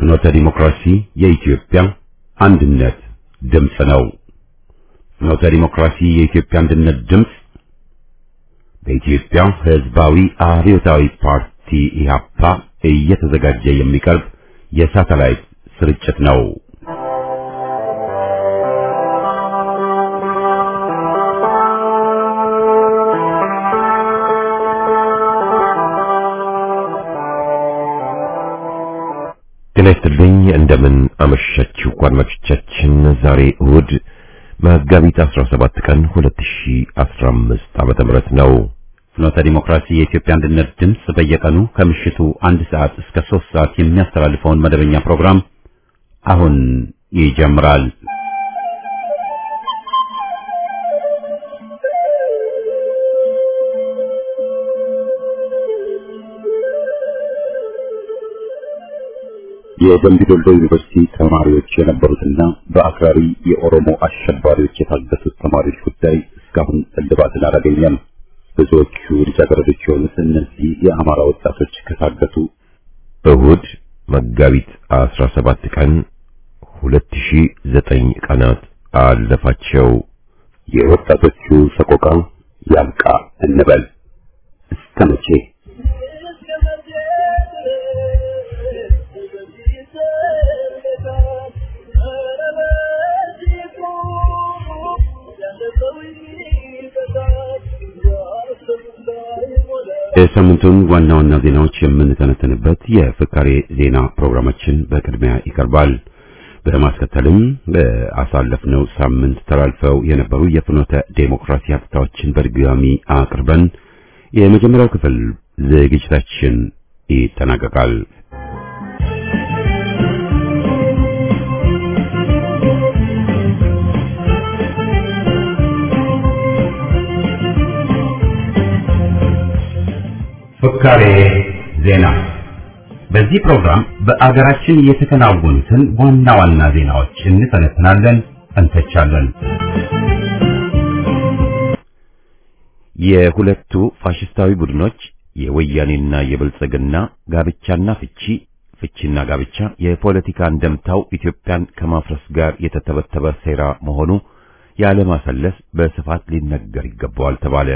ፍኖተ ዲሞክራሲ የኢትዮጵያ አንድነት ድምፅ ነው። ፍኖተ ዲሞክራሲ የኢትዮጵያ አንድነት ድምፅ በኢትዮጵያ ሕዝባዊ አብዮታዊ ፓርቲ ኢህአፓ እየተዘጋጀ የሚቀርብ የሳተላይት ስርጭት ነው። ጤና ይስጥልኝ። እንደምን አመሻችሁ አድማጮቻችን። ዛሬ እሁድ መጋቢት 17 ቀን 2015 ዓመተ ምህረት ነው። ፍኖተ ዲሞክራሲ የኢትዮጵያ አንድነት ድምፅ በየቀኑ ከምሽቱ አንድ ሰዓት እስከ 3 ሰዓት የሚያስተላልፈውን መደበኛ ፕሮግራም አሁን ይጀምራል። የደምቢ ዶሎ ዩኒቨርሲቲ ተማሪዎች የነበሩትና በአክራሪ የኦሮሞ አሸባሪዎች የታገቱት ተማሪዎች ጉዳይ እስካሁን እልባትን አላገኘም። ብዙዎቹ ልጃገረዶች የሆኑት እነዚህ የአማራ ወጣቶች ከታገቱ እሁድ መጋቢት 17 ቀን 2009 ቀናት አለፋቸው። የወጣቶቹ ሰቆቃ ያብቃ እንበል እስከ መቼ? የሳምንቱን ዋና ዋና ዜናዎች የምንተነተንበት የፍካሬ ዜና ፕሮግራማችን በቅድሚያ ይቀርባል። በማስከተልም በአሳለፍነው ሳምንት ተላልፈው የነበሩ የፍኖተ ዴሞክራሲ ሀብታዎችን በድጋሚ አቅርበን የመጀመሪያው ክፍል ዝግጅታችን ይጠናቀቃል። ፍካሬ ዜና። በዚህ ፕሮግራም በአገራችን የተከናወኑትን ዋና ዋና ዜናዎች እንተነትናለን፣ እንተቻለን። የሁለቱ ፋሽስታዊ ቡድኖች የወያኔና የብልጽግና ጋብቻና ፍቺ ፍቺና ጋብቻ የፖለቲካ እንደምታው ኢትዮጵያን ከማፍረስ ጋር የተተበተበ ሴራ መሆኑ ያለማሰለስ በስፋት ሊነገር ይገባዋል ተባለ።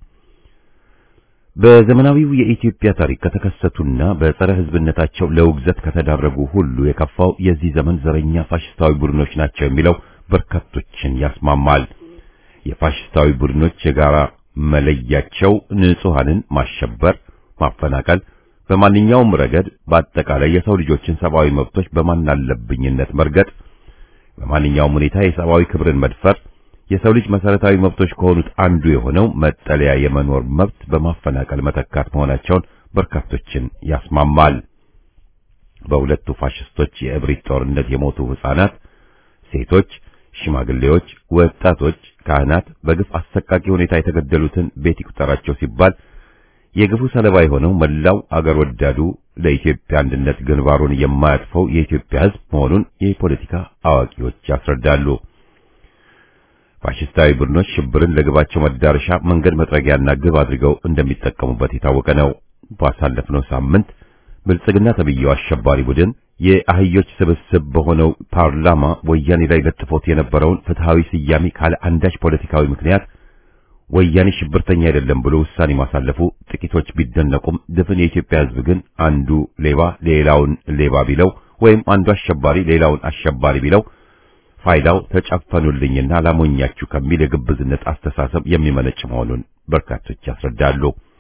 በዘመናዊው የኢትዮጵያ ታሪክ ከተከሰቱና በጸረ ሕዝብነታቸው ለውግዘት ከተዳረጉ ሁሉ የከፋው የዚህ ዘመን ዘረኛ ፋሽስታዊ ቡድኖች ናቸው የሚለው በርካቶችን ያስማማል። የፋሽስታዊ ቡድኖች የጋራ መለያቸው ንጹሐንን ማሸበር፣ ማፈናቀል፣ በማንኛውም ረገድ በአጠቃላይ የሰው ልጆችን ሰብአዊ መብቶች በማናለብኝነት መርገጥ፣ በማንኛውም ሁኔታ የሰብአዊ ክብርን መድፈር የሰው ልጅ መሰረታዊ መብቶች ከሆኑት አንዱ የሆነው መጠለያ የመኖር መብት በማፈናቀል መተካት መሆናቸውን በርካቶችን ያስማማል። በሁለቱ ፋሽስቶች የእብሪት ጦርነት የሞቱ ሕፃናት፣ ሴቶች፣ ሽማግሌዎች፣ ወጣቶች፣ ካህናት በግፍ አሰቃቂ ሁኔታ የተገደሉትን ቤት ይቁጠራቸው ሲባል የግፉ ሰለባ የሆነው መላው አገር ወዳዱ ለኢትዮጵያ አንድነት ግንባሩን የማያጥፈው የኢትዮጵያ ሕዝብ መሆኑን የፖለቲካ አዋቂዎች ያስረዳሉ። ፋሽስታዊ ቡድኖች ሽብርን ለግባቸው መዳረሻ መንገድ መጥረጊያና ግብ አድርገው እንደሚጠቀሙበት የታወቀ ነው። ባሳለፍነው ሳምንት ብልጽግና ተብዬው አሸባሪ ቡድን የአህዮች ስብስብ በሆነው ፓርላማ ወያኔ ላይ ለጥፎት የነበረውን ፍትሃዊ ስያሜ ካለ አንዳች ፖለቲካዊ ምክንያት ወያኔ ሽብርተኛ አይደለም ብሎ ውሳኔ ማሳለፉ ጥቂቶች ቢደነቁም ድፍን የኢትዮጵያ ሕዝብ ግን አንዱ ሌባ ሌላውን ሌባ ቢለው ወይም አንዱ አሸባሪ ሌላውን አሸባሪ ቢለው ፋይዳው ተጨፈኑልኝና ላሞኛችሁ ከሚል የግብዝነት አስተሳሰብ የሚመነጭ መሆኑን በርካቶች ያስረዳሉ።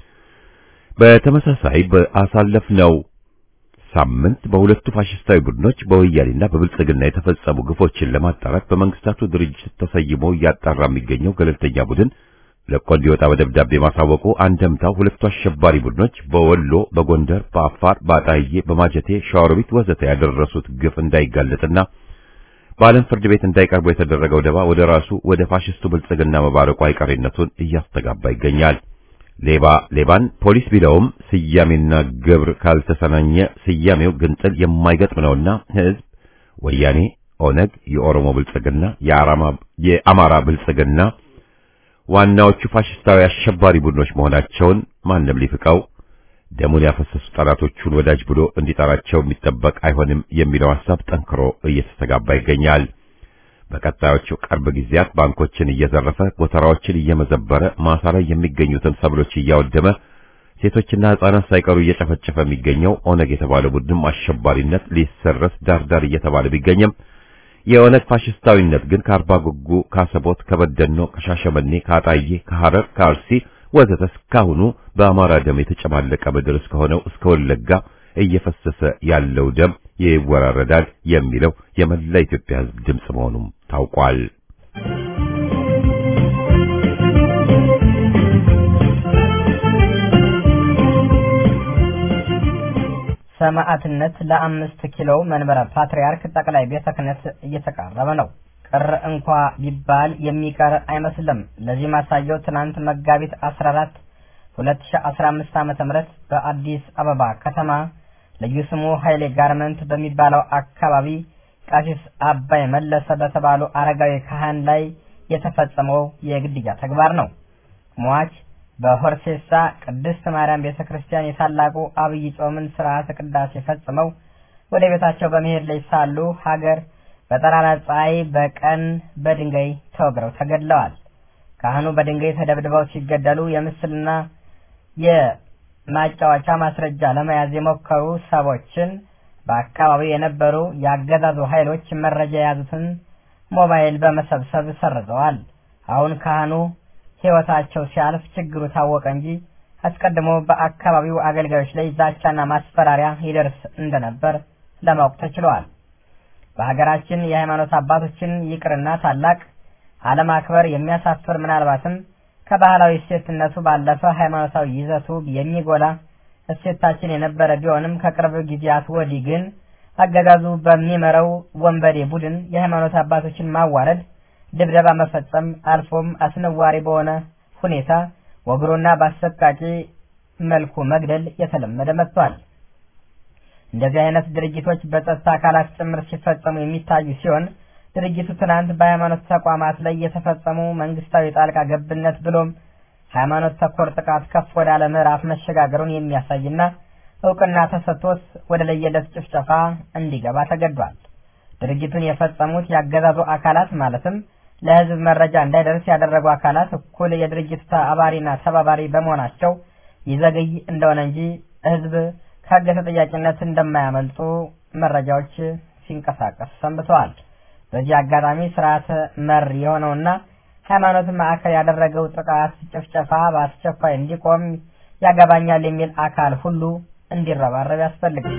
በተመሳሳይ በአሳለፍነው ሳምንት በሁለቱ ፋሽስታዊ ቡድኖች በወያኔና በብልጽግና የተፈጸሙ ግፎችን ለማጣራት በመንግስታቱ ድርጅት ተሰይሞ እያጣራ የሚገኘው ገለልተኛ ቡድን ለቆ እንዲወጣ በደብዳቤ ማሳወቁ አንደምታው ሁለቱ አሸባሪ ቡድኖች በወሎ፣ በጎንደር፣ በአፋር፣ በአጣዬ፣ በማጀቴ፣ ሸዋሮቢት ወዘተ ያደረሱት ግፍ እንዳይጋለጥና በዓለም ፍርድ ቤት እንዳይቀርቡ የተደረገው ደባ ወደ ራሱ ወደ ፋሽስቱ ብልጽግና መባረቁ አይቀሬነቱን እያስተጋባ ይገኛል። ሌባ ሌባን ፖሊስ ቢለውም ስያሜና ግብር ካልተሰናኘ ስያሜው ግንጥል የማይገጥም ነውና ህዝብ ወያኔ፣ ኦነግ፣ የኦሮሞ ብልጽግና፣ የአማራ ብልጽግና ዋናዎቹ ፋሽስታዊ አሸባሪ ቡድኖች መሆናቸውን ማንም ሊፍቀው ደሙን ያፈሰሱ ጠላቶቹን ወዳጅ ብሎ እንዲጠራቸው የሚጠበቅ አይሆንም የሚለው ሐሳብ ጠንክሮ እየተስተጋባ ይገኛል። በቀጣዮቹ ቅርብ ጊዜያት ባንኮችን እየዘረፈ ጎተራዎችን እየመዘበረ ማሳ ላይ የሚገኙትን ሰብሎች እያወደመ ሴቶችና ሕፃናት ሳይቀሩ እየጨፈጨፈ የሚገኘው ኦነግ የተባለ ቡድንም አሸባሪነት ሊሰረስ ዳርዳር እየተባለ ቢገኝም የኦነግ ፋሽስታዊነት ግን ከአርባ ጉጉ፣ ከአሰቦት፣ ከበደኖ፣ ከሻሸመኔ፣ ከአጣዬ፣ ከሐረር፣ ከአርሲ ወዘተ እስካሁኑ በአማራ ደም የተጨማለቀ ምድር እስከሆነው እስከ ወለጋ እየፈሰሰ ያለው ደም ይወራረዳል የሚለው የመላ ኢትዮጵያ ሕዝብ ድምፅ መሆኑም ታውቋል። ሰማዕትነት ለአምስት ኪሎ መንበረ ፓትርያርክ ጠቅላይ ቤተ ክህነት እየተቃረበ ነው። ቅር እንኳ ቢባል የሚቀር አይመስልም። ለዚህ ማሳያው ትናንት መጋቢት 14 2015 ዓመተ ምህረት በአዲስ አበባ ከተማ ልዩ ስሙ ኃይሌ ጋርመንት በሚባለው አካባቢ ቀሲስ አባይ መለሰ በተባሉ አረጋዊ ካህን ላይ የተፈጸመው የግድያ ተግባር ነው። ሟች በሆርሴሳ ቅድስት ማርያም ቤተ ክርስቲያን የታላቁ አብይ ጾምን ስርዓተ ቅዳሴ ፈጽመው ወደ ቤታቸው በመሄድ ላይ ሳሉ ሀገር በጠራራ ፀሐይ በቀን በድንጋይ ተወግረው ተገድለዋል። ካህኑ በድንጋይ ተደብድበው ሲገደሉ የምስልና የማጫወቻ ማስረጃ ለመያዝ የሞከሩ ሰዎችን በአካባቢው የነበሩ የአገዛዙ ኃይሎች መረጃ የያዙትን ሞባይል በመሰብሰብ ሰርዘዋል። አሁን ካህኑ ሕይወታቸው ሲያልፍ ችግሩ ታወቀ እንጂ አስቀድሞ በአካባቢው አገልጋዮች ላይ ዛቻና ማስፈራሪያ ይደርስ እንደነበር ለማወቅ ተችሏል። በሀገራችን የሃይማኖት አባቶችን ይቅርና ታላቅ አለማክበር የሚያሳፍር ምናልባትም ከባህላዊ እሴትነቱ ባለፈ ሃይማኖታዊ ይዘቱ የሚጎላ እሴታችን የነበረ ቢሆንም ከቅርብ ጊዜያት ወዲህ ግን አገዛዙ በሚመራው ወንበዴ ቡድን የሃይማኖት አባቶችን ማዋረድ፣ ድብደባ መፈጸም አልፎም አስነዋሪ በሆነ ሁኔታ ወግሮና በአሰቃቂ መልኩ መግደል የተለመደ መጥቷል። እንደዚህ አይነት ድርጊቶች በጸጥታ አካላት ጭምር ሲፈጸሙ የሚታዩ ሲሆን ድርጊቱ ትናንት በሃይማኖት ተቋማት ላይ የተፈጸሙ መንግስታዊ ጣልቃ ገብነት ብሎም ሃይማኖት ተኮር ጥቃት ከፍ ወዳለ ምዕራፍ መሸጋገሩን የሚያሳይና እውቅና ተሰጥቶት ወደ ለየለት ጭፍጨፋ እንዲገባ ተገዷል። ድርጊቱን የፈጸሙት ያገዛዙ አካላት ማለትም ለህዝብ መረጃ እንዳይደርስ ያደረጉ አካላት እኩል የድርጅቱ አባሪና ተባባሪ በመሆናቸው ይዘገይ እንደሆነ እንጂ ህዝብ ከህግ ተጠያቂነት እንደማያመልጡ መረጃዎች ሲንቀሳቀሱ ሰንብተዋል። በዚህ አጋጣሚ ስርዓተ መር የሆነውና ሃይማኖት ማዕከል ያደረገው ጥቃት፣ ጭፍጨፋ በአስቸኳይ እንዲቆም ያገባኛል የሚል አካል ሁሉ እንዲረባረብ ያስፈልጋል።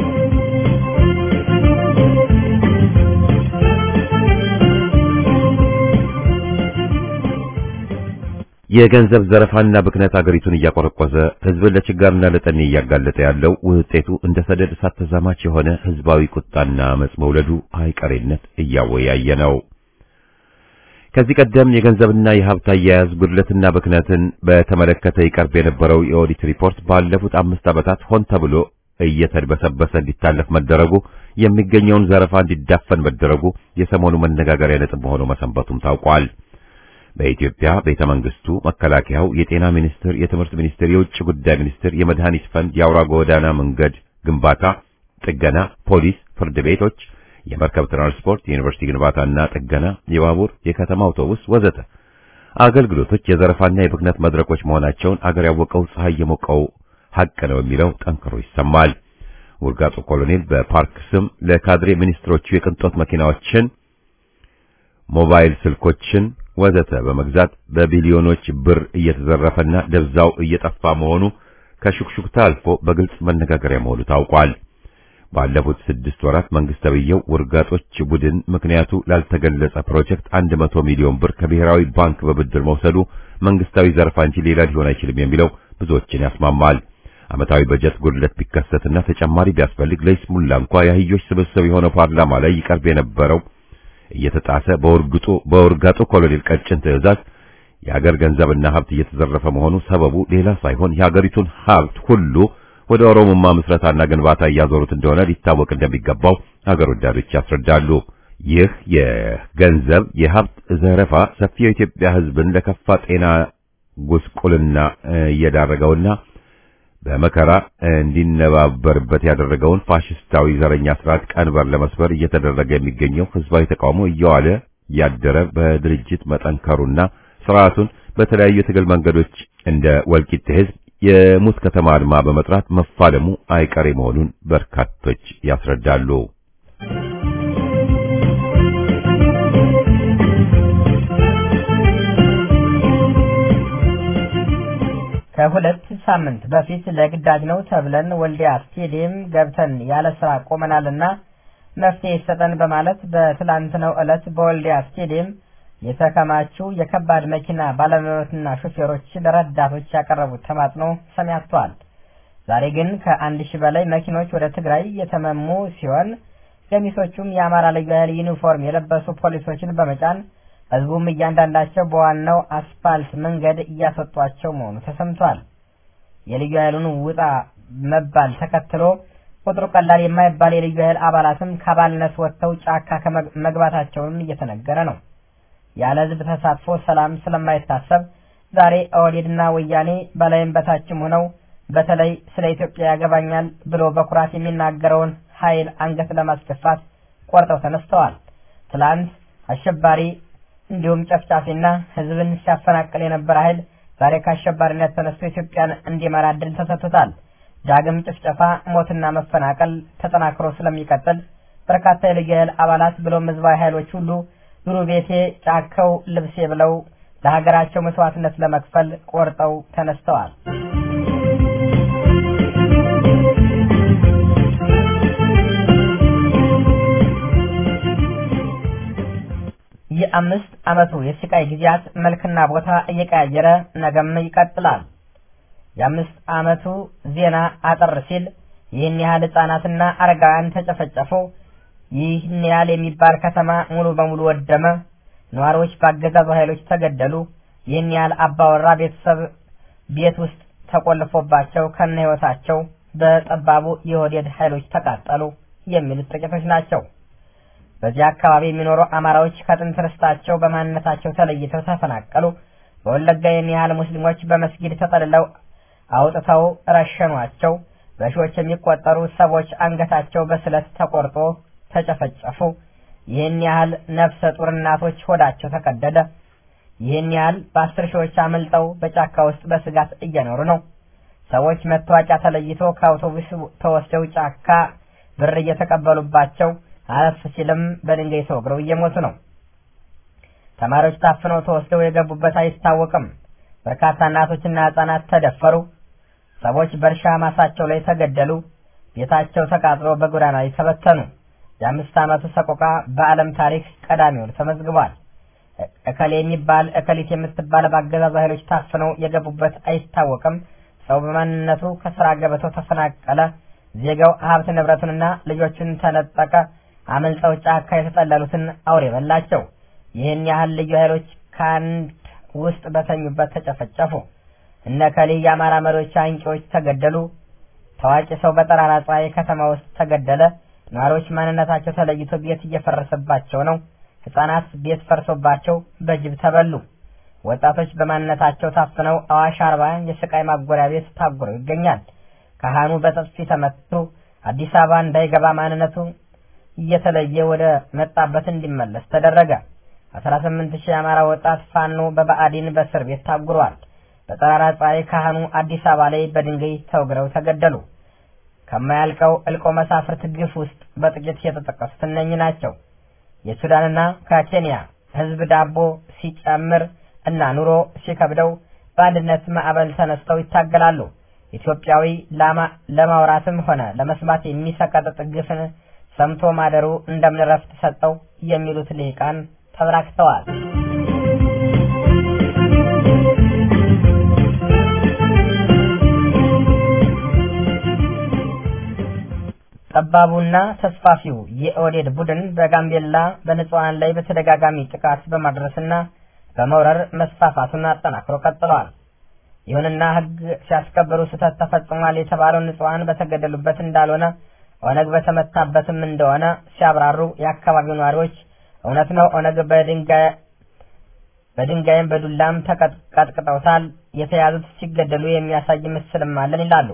የገንዘብ ዘረፋና ብክነት አገሪቱን እያቆረቆዘ ህዝብን ለችጋርና ለጠኔ እያጋለጠ ያለው ውጤቱ እንደ ሰደድ እሳት ተዛማች የሆነ ህዝባዊ ቁጣና አመጽ መውለዱ አይቀሬነት እያወያየ ነው። ከዚህ ቀደም የገንዘብና የሀብት አያያዝ ጉድለትና ብክነትን በተመለከተ ይቀርብ የነበረው የኦዲት ሪፖርት ባለፉት አምስት ዓመታት ሆን ተብሎ እየተድበሰበሰ እንዲታለፍ መደረጉ፣ የሚገኘውን ዘረፋ እንዲዳፈን መደረጉ የሰሞኑ መነጋገሪያ ነጥብ ሆኖ መሰንበቱም ታውቋል። በኢትዮጵያ ቤተ መንግስቱ፣ መከላከያው፣ የጤና ሚኒስቴር፣ የትምህርት ሚኒስቴር፣ የውጭ ጉዳይ ሚኒስቴር፣ የመድኃኒት ፈንድ፣ የአውራ ጎዳና መንገድ ግንባታ ጥገና፣ ፖሊስ፣ ፍርድ ቤቶች፣ የመርከብ ትራንስፖርት፣ የዩኒቨርሲቲ ግንባታና ጥገና፣ የባቡር፣ የከተማ አውቶቡስ ወዘተ አገልግሎቶች የዘረፋና የብክነት መድረኮች መሆናቸውን አገር ያወቀው ፀሐይ የሞቀው ሐቅ ነው የሚለው ጠንክሮ ይሰማል። ውርጋጡ ኮሎኔል በፓርክ ስም ለካድሬ ሚኒስትሮቹ የቅንጦት መኪናዎችን፣ ሞባይል ስልኮችን ወዘተ በመግዛት በቢሊዮኖች ብር እየተዘረፈና ደብዛው እየጠፋ መሆኑ ከሹክሹክታ አልፎ በግልጽ መነጋገሪያ መሆኑ ታውቋል። ባለፉት ስድስት ወራት መንግስት ተብዬው ውርጋጦች ቡድን ምክንያቱ ላልተገለጸ ፕሮጀክት 100 ሚሊዮን ብር ከብሔራዊ ባንክ በብድር መውሰዱ መንግስታዊ ዘረፋ እንጂ ሌላ ሊሆን አይችልም የሚለው ብዙዎችን ያስማማል። ዓመታዊ በጀት ጉድለት ቢከሰትና ተጨማሪ ቢያስፈልግ ለይስሙላ እንኳ የአህዮች ስብስብ የሆነው ፓርላማ ላይ ይቀርብ የነበረው እየተጣሰ በውርግጡ በውርጋጡ ኮሎኔል ቀጭን ትዕዛዝ የሀገር ገንዘብና ሀብት እየተዘረፈ መሆኑ ሰበቡ ሌላ ሳይሆን የሀገሪቱን ሀብት ሁሉ ወደ ኦሮሞማ ምስረታና ግንባታ እያዞሩት እንደሆነ ሊታወቅ እንደሚገባው ሀገር ወዳዶች ያስረዳሉ። ይህ የገንዘብ የሀብት ዘረፋ ሰፊው የኢትዮጵያ ሕዝብን ለከፋ ጤና ጉስቁልና እየዳረገውና በመከራ እንዲነባበርበት ያደረገውን ፋሽስታዊ ዘረኛ ስርዓት ቀንበር ለመስበር እየተደረገ የሚገኘው ህዝባዊ ተቃውሞ እየዋለ ያደረ በድርጅት መጠንከሩና ስርዓቱን በተለያዩ የትግል መንገዶች እንደ ወልቂጤ ህዝብ የሙት ከተማ አድማ በመጥራት መፋለሙ አይቀሬ መሆኑን በርካቶች ያስረዳሉ። ከሁለት ሳምንት በፊት ለግዳጅ ነው ተብለን ወልዲያ ስቴዲየም ገብተን ያለ ስራ ቆመናልና መፍትሄ ይሰጠን በማለት በትላንትናው ዕለት በወልዲያ ስቴዲየም የተከማቹ የከባድ መኪና ባለመብትና ሹፌሮች ለረዳቶች ያቀረቡት ተማጽኖ ሰሚ አጥቷል። ዛሬ ግን ከአንድ ሺህ በላይ መኪኖች ወደ ትግራይ የተመሙ ሲሆን ገሚሶቹም የአማራ ልዩ ኃይል ዩኒፎርም የለበሱ ፖሊሶችን በመጫን ህዝቡም እያንዳንዳቸው በዋናው አስፋልት መንገድ እያስወጧቸው መሆኑ ተሰምቷል። የልዩ ኃይሉን ውጣ መባል ተከትሎ ቁጥሩ ቀላል የማይባል የልዩ ኃይል አባላትም ከአባልነት ወጥተው ጫካ መግባታቸውንም እየተነገረ ነው። ያለ ህዝብ ተሳትፎ ሰላም ስለማይታሰብ ዛሬ ኦህዴድና ወያኔ በላይም በታችም ሆነው በተለይ ስለ ኢትዮጵያ ያገባኛል ብሎ በኩራት የሚናገረውን ኃይል አንገት ለማስደፋት ቆርጠው ተነስተዋል። ትላንት አሸባሪ እንዲሁም ጨፍጫፊና ህዝብን ሲያፈናቅል የነበረ ኃይል ዛሬ ከአሸባሪነት ተነስቶ ኢትዮጵያን እንዲመራ እድል ተሰጥቶታል። ዳግም ጭፍጨፋ፣ ሞትና መፈናቀል ተጠናክሮ ስለሚቀጥል በርካታ የልዩ ኃይል አባላት ብሎም ህዝባዊ ኃይሎች ሁሉ ዱሩ ቤቴ ጫካው ልብሴ ብለው ለሀገራቸው መስዋዕትነት ለመክፈል ቆርጠው ተነስተዋል። የአምስት ዓመቱ የስቃይ ጊዜያት መልክና ቦታ እየቀያየረ ነገም ይቀጥላል። የአምስት ዓመቱ ዜና አጠር ሲል ይህን ያህል ህጻናትና አረጋውያን ተጨፈጨፉ፣ ይህን ያህል የሚባል ከተማ ሙሉ በሙሉ ወደመ፣ ነዋሪዎች በአገዛዙ ኃይሎች ተገደሉ፣ ይህን ያህል አባወራ ቤተሰብ ቤት ውስጥ ተቆልፎባቸው ከነ ህይወታቸው በጠባቡ የኦህዴድ ኃይሎች ተቃጠሉ የሚሉት ጥቂቶች ናቸው። በዚህ አካባቢ የሚኖሩ አማራዎች ከጥንት ርስታቸው በማንነታቸው ተለይተው ተፈናቀሉ። በወለጋ ይህን ያህል ሙስሊሞች በመስጊድ ተጠልለው አውጥተው ረሸኗቸው። በሺዎች የሚቆጠሩ ሰዎች አንገታቸው በስለት ተቆርጦ ተጨፈጨፉ። ይህን ያህል ነፍሰ ጡር እናቶች ሆዳቸው ተቀደደ። ይህን ያህል በአስር ሺዎች አመልጠው በጫካ ውስጥ በስጋት እየኖሩ ነው። ሰዎች መታወቂያ ተለይቶ ከአውቶቡስ ተወስደው ጫካ ብር እየተቀበሉባቸው አለፍ ሲልም በድንጋይ ተወግረው እየሞቱ ነው። ተማሪዎች ታፍነው ተወስደው የገቡበት አይታወቅም። በርካታ እናቶችና ሕፃናት ተደፈሩ። ሰዎች በእርሻ ማሳቸው ላይ ተገደሉ። ቤታቸው ተቃጥሎ በጎዳና ላይ ተበተኑ። የአምስት ዓመቱ ሰቆቃ በዓለም ታሪክ ቀዳሚውን ተመዝግቧል። እከሌ የሚባል እከሊት የምትባል በአገዛዙ ኃይሎች ታፍነው የገቡበት አይታወቅም። ሰው በማንነቱ ከስራ ገበታው ተፈናቀለ። ዜጋው ሀብት ንብረቱንና ልጆቹን ተነጠቀ። አመልጠው ጫካ የተጠለሉትን አውሬ በላቸው። ይህን ያህል ልዩ ኃይሎች ከአንድ ውስጥ በተኙበት ተጨፈጨፉ። እነ ከሌ የአማራ መሪዎች አንቂዎች ተገደሉ። ታዋቂ ሰው በጠራራ ፀሐይ ከተማ ውስጥ ተገደለ። ነዋሪዎች ማንነታቸው ተለይቶ ቤት እየፈረሰባቸው ነው። ሕፃናት ቤት ፈርሶባቸው በጅብ ተበሉ። ወጣቶች በማንነታቸው ታፍነው አዋሽ አርባ የስቃይ ማጎሪያ ቤት ታጉረው ይገኛል። ካህኑ በጥፊ ተመቱ። አዲስ አበባ እንዳይገባ ማንነቱ እየተለየ ወደ መጣበት እንዲመለስ ተደረገ። 18 ሺህ የአማራ ወጣት ፋኖ በብአዴን በእስር ቤት ታጉሯል። በጠራራ ፀሐይ ካህኑ አዲስ አበባ ላይ በድንጋይ ተወግረው ተገደሉ። ከማያልቀው እልቆ መሳፍርት ግፍ ውስጥ በጥቂት የተጠቀሱት እነኚህ ናቸው። የሱዳንና ከኬንያ ህዝብ ዳቦ ሲጨምር እና ኑሮ ሲከብደው በአንድነት ማዕበል ተነስተው ይታገላሉ። ኢትዮጵያዊ ለማውራትም ሆነ ለመስማት የሚሰቀጥጥ ግፍን ሰምቶ ማደሩ እንደምን ረፍት ሰጠው የሚሉት ልሂቃን ተበራክተዋል። ጠባቡና ተስፋፊው የኦህዴድ ቡድን በጋምቤላ በንጹሐን ላይ በተደጋጋሚ ጥቃት በማድረስና በመውረር መስፋፋቱን አጠናክሮ ቀጥለዋል። ይሁንና ሕግ ሲያስከብሩ ስህተት ተፈጽሟል የተባለው ንጹሐን በተገደሉበት እንዳልሆነ ኦነግ በተመታበትም እንደሆነ ሲያብራሩ የአካባቢው ነዋሪዎች እውነት ነው፣ ኦነግ በድንጋይም በዱላም ተቀጥቅጠውታል፣ የተያዙት ሲገደሉ የሚያሳይ ምስልም አለን ይላሉ።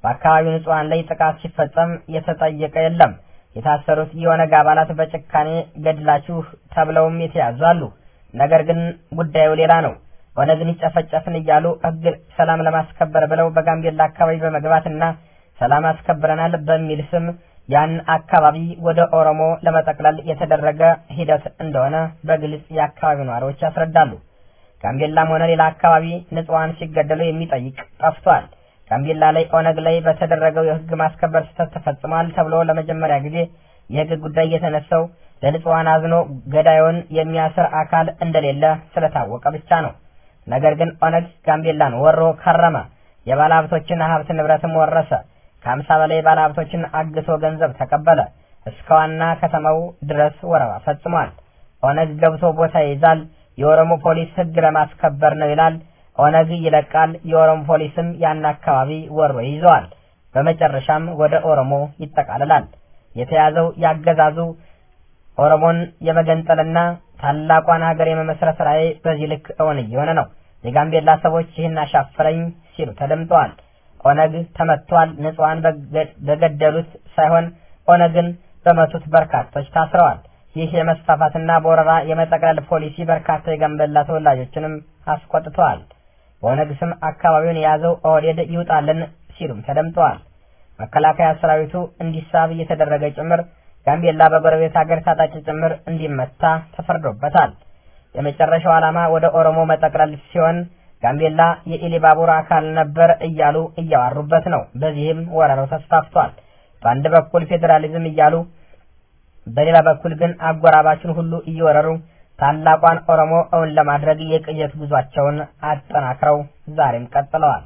በአካባቢው ንጹሐን ላይ ጥቃት ሲፈጸም የተጠየቀ የለም። የታሰሩት የኦነግ አባላት በጭካኔ ገድላችሁ ተብለውም የተያዙ አሉ። ነገር ግን ጉዳዩ ሌላ ነው። ኦነግን ይጨፈጨፍን እያሉ ሕግ ሰላም ለማስከበር ብለው በጋምቤላ አካባቢ በመግባትና ሰላም አስከብረናል በሚል ስም ያን አካባቢ ወደ ኦሮሞ ለመጠቅለል የተደረገ ሂደት እንደሆነ በግልጽ የአካባቢው ነዋሪዎች ያስረዳሉ። ጋምቤላም ሆነ ሌላ አካባቢ ንጹሐን ሲገደሉ የሚጠይቅ ጠፍቷል። ጋምቤላ ላይ ኦነግ ላይ በተደረገው የህግ ማስከበር ስህተት ተፈጽሟል ተብሎ ለመጀመሪያ ጊዜ የህግ ጉዳይ የተነሳው ለንጹሐን አዝኖ ገዳዩን የሚያስር አካል እንደሌለ ስለታወቀ ብቻ ነው። ነገር ግን ኦነግ ጋምቤላን ወሮ ከረመ። የባለሀብቶችን ሀብት ንብረትም ወረሰ። ከሀምሳ በላይ ባለሀብቶችን አግቶ ገንዘብ ተቀበለ። እስከ ዋና ከተማው ድረስ ወረራ ፈጽሟል። ኦነግ ገብቶ ቦታ ይይዛል። የኦሮሞ ፖሊስ ህግ ለማስከበር ነው ይላል። ኦነግ ይለቃል። የኦሮሞ ፖሊስም ያን አካባቢ ወሮ ይዘዋል። በመጨረሻም ወደ ኦሮሞ ይጠቃልላል። የተያዘው ያገዛዙ ኦሮሞን የመገንጠልና ታላቋን ሀገር የመመስረት ራዕይ በዚህ ልክ እውን እየሆነ ነው። የጋምቤላ ሰዎች ይህን አሻፈረኝ ሲሉ ተደምጠዋል። ኦነግ ተመቷል። ንጹሐን በገደሉት ሳይሆን ኦነግን በመቱት በርካቶች ታስረዋል። ይህ የመስፋፋትና በወረራ የመጠቅለል ፖሊሲ በርካታ የጋምቤላ ተወላጆችንም አስቆጥተዋል። በኦነግ ስም አካባቢውን የያዘው ኦህዴድ ይውጣልን ሲሉም ተደምጠዋል። መከላከያ ሰራዊቱ እንዲሳብ እየተደረገ ጭምር ጋምቤላ በጎረቤት ሀገር ታጣቂ ጭምር እንዲመታ ተፈርዶበታል። የመጨረሻው ዓላማ ወደ ኦሮሞ መጠቅለል ሲሆን ጋምቤላ የኢሊባቡር አካል ነበር እያሉ እያዋሩበት ነው። በዚህም ወረራው ተስፋፍቷል። በአንድ በኩል ፌዴራሊዝም እያሉ በሌላ በኩል ግን አጎራባችን ሁሉ እየወረሩ ታላቋን ኦሮሞ እውን ለማድረግ የቅየት ጉዟቸውን አጠናክረው ዛሬም ቀጥለዋል።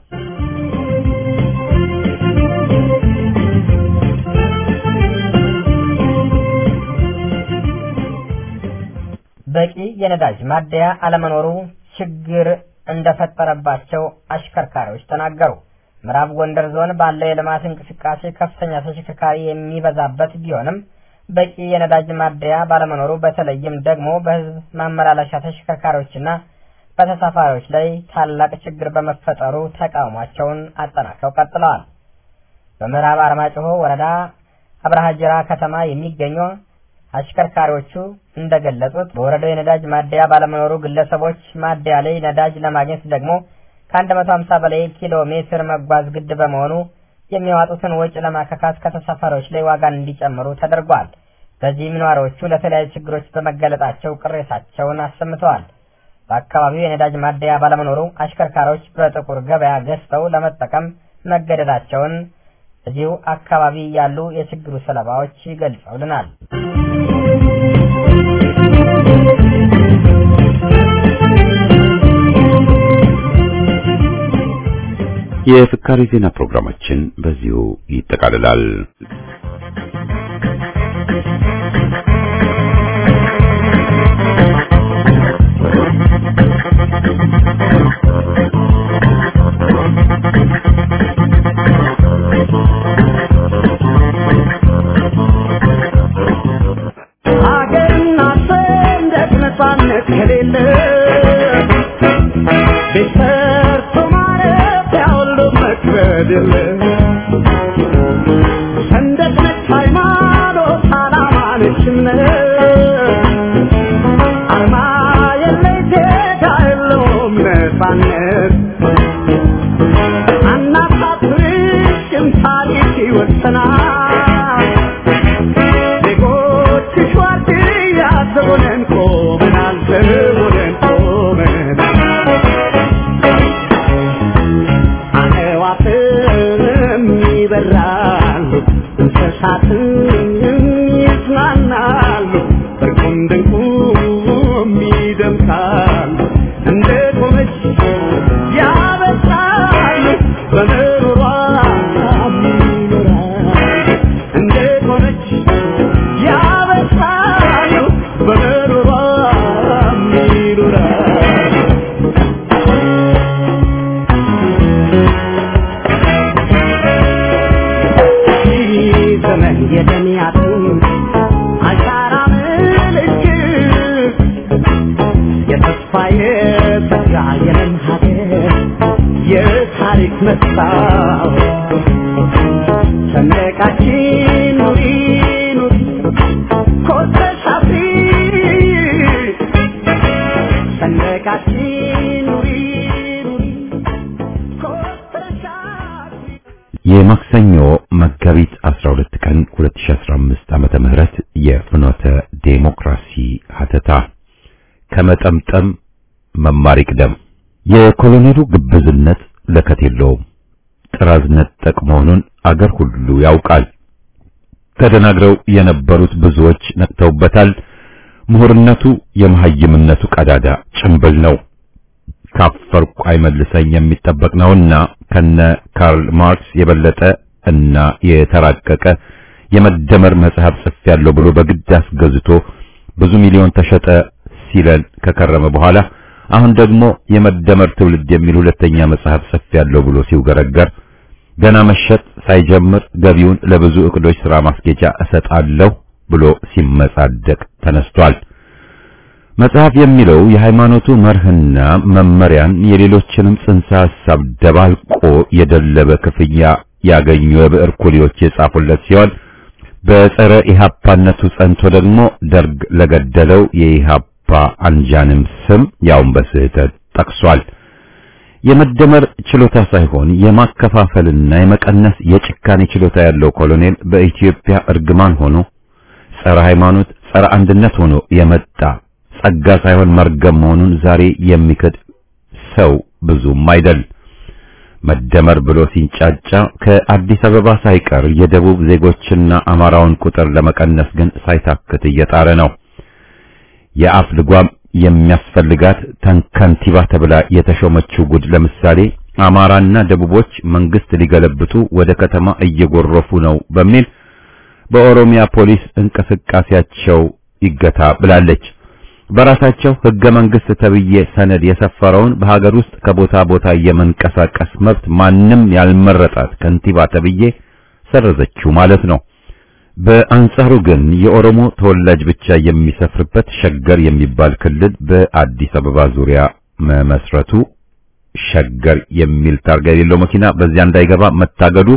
በቂ የነዳጅ ማደያ አለመኖሩ ችግር እንደፈጠረባቸው አሽከርካሪዎች ተናገሩ። ምዕራብ ጎንደር ዞን ባለው የልማት እንቅስቃሴ ከፍተኛ ተሽከርካሪ የሚበዛበት ቢሆንም በቂ የነዳጅ ማደያ ባለመኖሩ በተለይም ደግሞ በሕዝብ ማመላለሻ ተሽከርካሪዎችና በተሳፋሪዎች ላይ ታላቅ ችግር በመፈጠሩ ተቃውሟቸውን አጠናክረው ቀጥለዋል። በምዕራብ አርማጭሆ ወረዳ አብርሃ ጅራ ከተማ የሚገኙ አሽከርካሪዎቹ እንደገለጹት በወረዳው የነዳጅ ማደያ ባለመኖሩ ግለሰቦች ማደያ ላይ ነዳጅ ለማግኘት ደግሞ ከ150 በላይ ኪሎ ሜትር መጓዝ ግድ በመሆኑ የሚያዋጡትን ወጪ ለማካካስ ከተሳፋሪዎች ላይ ዋጋን እንዲጨምሩ ተደርጓል። በዚህም ነዋሪዎቹ ለተለያዩ ችግሮች በመገለጣቸው ቅሬታቸውን አሰምተዋል። በአካባቢው የነዳጅ ማደያ ባለመኖሩ አሽከርካሪዎች በጥቁር ገበያ ገዝተው ለመጠቀም መገደዳቸውን እዚሁ አካባቢ ያሉ የችግሩ ሰለባዎች ገልጸውልናል። የፍካሬ ዜና ፕሮግራማችን በዚሁ ይጠቃልላል። ሀገርና ሰንደቅ ነፃነት ከሌለ ቤት ሰርቶ ማረፊያ ሁሉ መክበድ የለ ሰንደቅ ነች ሃይማኖት፣ ዓላማ ነች እምነት አርማ የለሽ ዜጋ የለውም ነፃነት አናሳፍርሽም ታሪክ ይወሰናል ዜጎችሽ ዋርድያ ዘቦነን ቆመናል ዘቦነን ቆመናል አዕዋፍም ይበራሉ እንስሳትም ይዝናናሉ በቁም ድንቁም ይደምቃሉ እንደ ቆመች ያበሳሉ በምሩሯ ይኖራሉ እንደ ቆመች ያበሳሉ በምሩሯ ይኖራሉ ዘመን የደሚያትን አሻራ ምልክት የተስፋ የጸጋ የለም ሀገር የታሪክ መስታወት ሰንደቃችን ኑሪ ኑሪ ኮርተሽ አፍሪ ሰንደቃችን ኑሪ ኑሪ ኮርተሽ አፍሪ የማክሰኞ መጋቢት 12 ቀን 2015 ዓመተ ምህረት የፍኖተ ዴሞክራሲ ሀተታ ከመጠምጠም መማር ይቅደም። የኮሎኔሉ ግብዝነት ለከት የለውም። ጥራዝ ነጠቅ መሆኑን አገር ሁሉ ያውቃል። ተደናግረው የነበሩት ብዙዎች ነቅተውበታል። ምሁርነቱ የመሐይምነቱ ቀዳዳ ጭንብል ነው። ካፈርኩ አይመልሰኝ የሚጠበቅ ነውና ከነ ካርል ማርክስ የበለጠ እና የተራቀቀ የመደመር መጽሐፍ ጽፌያለሁ ብሎ በግድ አስገዝቶ ብዙ ሚሊዮን ተሸጠ ሲለን ከከረመ በኋላ አሁን ደግሞ የመደመር ትውልድ የሚል ሁለተኛ መጽሐፍ ጽፌያለሁ ብሎ ሲውገረገር ገና መሸጥ ሳይጀምር ገቢውን ለብዙ እቅዶች ሥራ ማስጌጫ እሰጣለሁ ብሎ ሲመጻደቅ ተነስቷል። መጽሐፍ የሚለው የሃይማኖቱ መርህና መመሪያን የሌሎችንም ጽንሰ ሐሳብ ደባልቆ የደለበ ክፍያ ያገኙ የብዕር ኩሊዎች የጻፉለት ሲሆን በጸረ ኢሃፓነቱ ጸንቶ ደግሞ ደርግ ለገደለው የኢሃፓ አንጃንም ስም ያውን በስህተት ጠቅሷል። የመደመር ችሎታ ሳይሆን የማከፋፈልና የመቀነስ የጭካኔ ችሎታ ያለው ኮሎኔል በኢትዮጵያ እርግማን ሆኖ ጸረ ሃይማኖት፣ ጸረ አንድነት ሆኖ የመጣ ጸጋ ሳይሆን መርገም መሆኑን ዛሬ የሚክድ ሰው ብዙም አይደል። መደመር ብሎ ሲንጫጫ ከአዲስ አበባ ሳይቀር የደቡብ ዜጎችና አማራውን ቁጥር ለመቀነስ ግን ሳይታክት እየጣረ ነው። የአፍ ልጓም የሚያስፈልጋት ተንከንቲባ ተብላ የተሾመችው ጉድ ለምሳሌ አማራና ደቡቦች መንግስት ሊገለብጡ ወደ ከተማ እየጎረፉ ነው በሚል በኦሮሚያ ፖሊስ እንቅስቃሴያቸው ይገታ ብላለች። በራሳቸው ህገ መንግስት ተብዬ ሰነድ የሰፈረውን በሀገር ውስጥ ከቦታ ቦታ የመንቀሳቀስ መብት ማንም ያልመረጣት ከንቲባ ተብዬ ሰረዘችው ማለት ነው። በአንጻሩ ግን የኦሮሞ ተወላጅ ብቻ የሚሰፍርበት ሸገር የሚባል ክልል በአዲስ አበባ ዙሪያ መመስረቱ ሸገር የሚል ታርጋ የሌለው መኪና በዚያ እንዳይገባ መታገዱ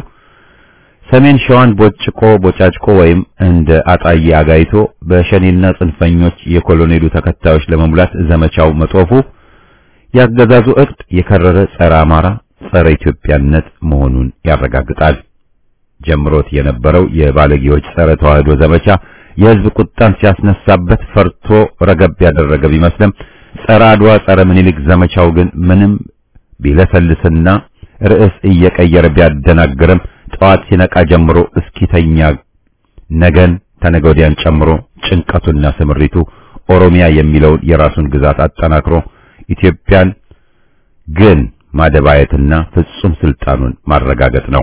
ሰሜን ሸዋን ቦጭቆ ቦጫጭቆ ወይም እንደ አጣዬ አጋይቶ በሸኔና ጽንፈኞች የኮሎኔሉ ተከታዮች ለመሙላት ዘመቻው መጦፉ ያገዛዙ እቅድ የከረረ ጸረ አማራ፣ ጸረ ኢትዮጵያነት መሆኑን ያረጋግጣል። ጀምሮት የነበረው የባለጌዎች ጸረ ተዋህዶ ዘመቻ የህዝብ ቁጣን ሲያስነሳበት ፈርቶ ረገብ ያደረገ ቢመስልም ጸረ አድዋ፣ ጸረ ምኒልክ ዘመቻው ግን ምንም ቢለሰልስና ርዕስ እየቀየረ ቢያደናግርም ጠዋት ሲነቃ ጀምሮ እስኪተኛ ነገን ተነገ ወዲያን ጨምሮ ጭንቀቱና ስምሪቱ ኦሮሚያ የሚለውን የራሱን ግዛት አጠናክሮ ኢትዮጵያን ግን ማደባየትና ፍጹም ስልጣኑን ማረጋገጥ ነው።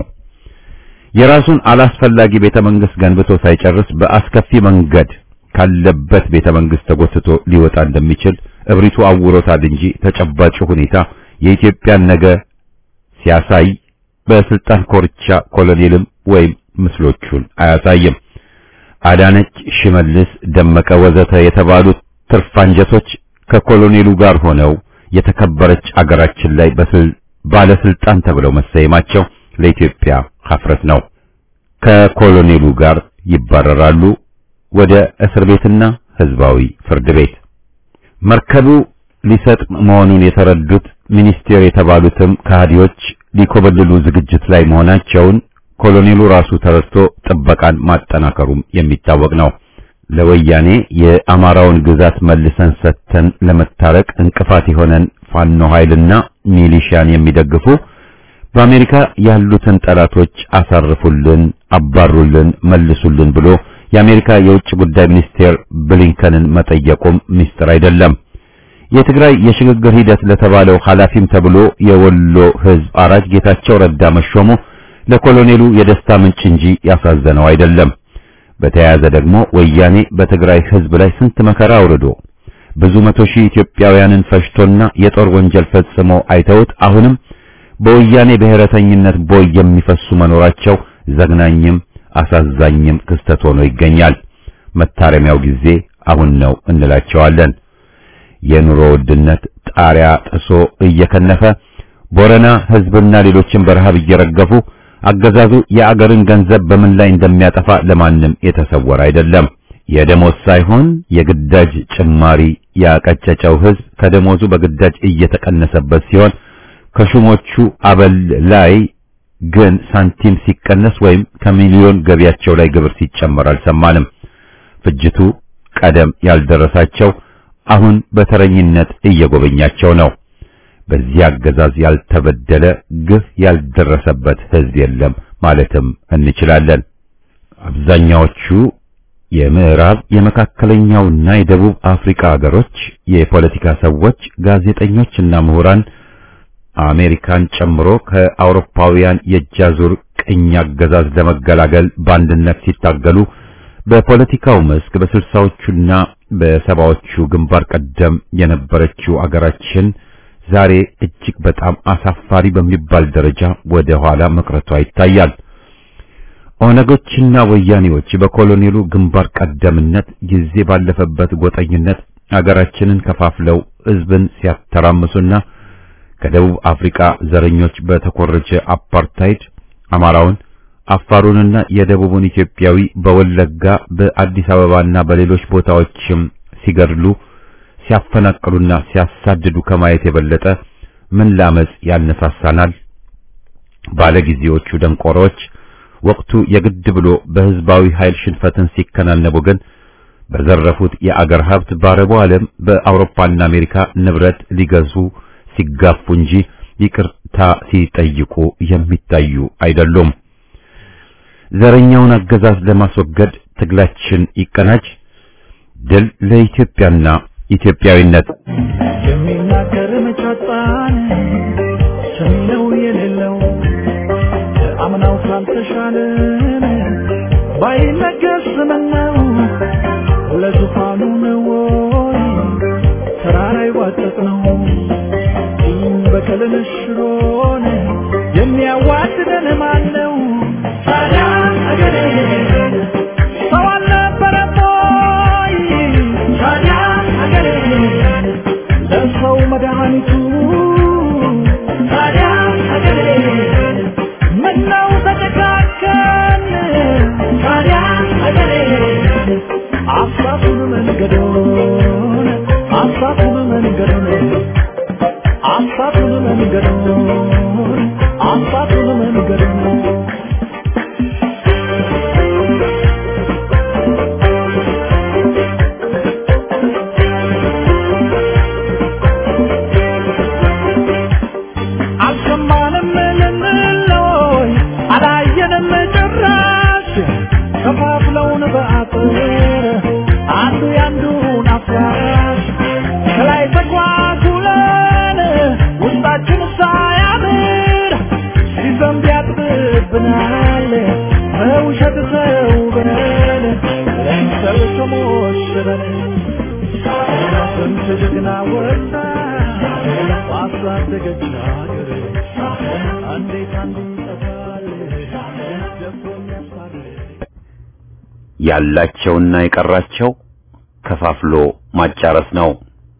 የራሱን አላስፈላጊ ቤተ መንግስት ገንብቶ ሳይጨርስ በአስከፊ መንገድ ካለበት ቤተ መንግስት ተጎትቶ ሊወጣ እንደሚችል እብሪቱ አውሮታል እንጂ ተጨባጭ ሁኔታ የኢትዮጵያን ነገ ሲያሳይ በስልጣን ኮርቻ ኮሎኔልም ወይም ምስሎቹን አያሳይም። አዳነች፣ ሽመልስ፣ ደመቀ ወዘተ የተባሉት ትርፋንጀቶች ከኮሎኔሉ ጋር ሆነው የተከበረች አገራችን ላይ ባለስልጣን ተብለው መሰየማቸው ለኢትዮጵያ ሀፍረት ነው። ከኮሎኔሉ ጋር ይባረራሉ ወደ እስር ቤትና ህዝባዊ ፍርድ ቤት። መርከቡ ሊሰጥም መሆኑን የተረዱት ሚኒስቴር የተባሉትም ከሃዲዎች ሊኮበልሉ ዝግጅት ላይ መሆናቸውን ኮሎኔሉ ራሱ ተረድቶ ጥበቃን ማጠናከሩም የሚታወቅ ነው። ለወያኔ የአማራውን ግዛት መልሰን ሰጥተን ለመታረቅ እንቅፋት የሆነን ፋኖ ኃይልና ሚሊሻን የሚደግፉ በአሜሪካ ያሉትን ጠላቶች አሳርፉልን፣ አባሩልን፣ መልሱልን ብሎ የአሜሪካ የውጭ ጉዳይ ሚኒስቴር ብሊንከንን መጠየቁም ምስጢር አይደለም። የትግራይ የሽግግር ሂደት ለተባለው ኃላፊም ተብሎ የወሎ ህዝብ አራጅ ጌታቸው ረዳ መሾሙ ለኮሎኔሉ የደስታ ምንጭ እንጂ ያሳዘነው አይደለም። በተያያዘ ደግሞ ወያኔ በትግራይ ህዝብ ላይ ስንት መከራ አውርዶ ብዙ መቶ ሺህ ኢትዮጵያውያንን ፈጅቶና የጦር ወንጀል ፈጽሞ አይተውት አሁንም በወያኔ ብሔረተኝነት ቦይ የሚፈሱ መኖራቸው ዘግናኝም አሳዛኝም ክስተት ሆኖ ይገኛል። መታረሚያው ጊዜ አሁን ነው እንላቸዋለን። የኑሮ ውድነት ጣሪያ ጥሶ እየከነፈ ቦረና ህዝብና ሌሎችን በረሃብ እየረገፉ አገዛዙ የአገርን ገንዘብ በምን ላይ እንደሚያጠፋ ለማንም የተሰወረ አይደለም። የደሞዝ ሳይሆን የግዳጅ ጭማሪ ያቀጨጨው ሕዝብ ከደሞዙ በግዳጅ እየተቀነሰበት ሲሆን ከሹሞቹ አበል ላይ ግን ሳንቲም ሲቀነስ ወይም ከሚሊዮን ገቢያቸው ላይ ግብር ሲጨመር አልሰማንም። ፍጅቱ ቀደም ያልደረሳቸው አሁን በተረኝነት እየጎበኛቸው ነው። በዚህ አገዛዝ ያልተበደለ ግፍ ያልደረሰበት ሕዝብ የለም ማለትም እንችላለን። አብዛኛዎቹ የምዕራብ የመካከለኛውና የደቡብ አፍሪካ ሀገሮች የፖለቲካ ሰዎች፣ ጋዜጠኞችና ምሁራን አሜሪካን ጨምሮ ከአውሮፓውያን የእጃዙር ቅኝ አገዛዝ ለመገላገል በአንድነት ሲታገሉ በፖለቲካው መስክ በስልሳዎቹና በሰባዎቹ ግንባር ቀደም የነበረችው አገራችን ዛሬ እጅግ በጣም አሳፋሪ በሚባል ደረጃ ወደ ኋላ መቅረቷ ይታያል። ኦነጎችና ወያኔዎች በኮሎኔሉ ግንባር ቀደምነት ጊዜ ባለፈበት ጎጠኝነት አገራችንን ከፋፍለው ሕዝብን ሲያተራምሱና ከደቡብ አፍሪካ ዘረኞች በተኮረጀ አፓርታይድ አማራውን፣ አፋሩንና የደቡቡን ኢትዮጵያዊ በወለጋ በአዲስ አበባና በሌሎች ቦታዎችም ሲገድሉ ሲያፈናቅሉና ሲያሳድዱ ከማየት የበለጠ ምን ላመጽ ያነሳሳናል? ባለጊዜዎቹ ደንቆሮች ወቅቱ የግድ ብሎ በህዝባዊ ኃይል ሽንፈትን ሲከናነቡ ግን በዘረፉት የአገር ሀብት በአረቡ ዓለም በአውሮፓና አሜሪካ ንብረት ሊገዙ ሲጋፉ እንጂ ይቅርታ ሲጠይቁ የሚታዩ አይደሉም። ዘረኛውን አገዛዝ ለማስወገድ ትግላችን ይቀናጅ። ድል ለኢትዮጵያና ኢትዮጵያዊነት። የሚናገር መጫጣን ሰሚ ነው የሌለው አምናው ካልተሻለን ባይነገር ስምነው ለዙፋኑ ነው ወይ ተራራ ይዋጠጥ ነው በቀልን ሽሮን የሚያዋድደን ማን ነው? ታዲያ አገሬ ሰው አልነበረም ወይ? ታዲያ አገሬ ለሰው መድኃኒቱ ታዲያ አገሬ ምነው ተጨካከን? ታዲያ አገሬ አሳቱን መንገዶን አሳቱን መንገዶን አሳቱን መንገዶን አሳቱን መንገዶን አልሰማንም ልንለይ አላየንም ጭራሽ ከፋፍለውን በአጥር አንዱ ያንዱን አፍራሽ ከላይ ተኳኩለን ውስጣችን ሳያምር ሲዘንብ ያጥብብናል በውሸት ተውበን ለምሰል ተሞሽረን ስንት ጀግና ወጣ ባሳደገች ሀገር እንዴት አንዱ ይጠፋል ደፍሮ የሚያስታርቅ ያላቸውና የቀራቸው ከፋፍሎ ማጫረስ ነው።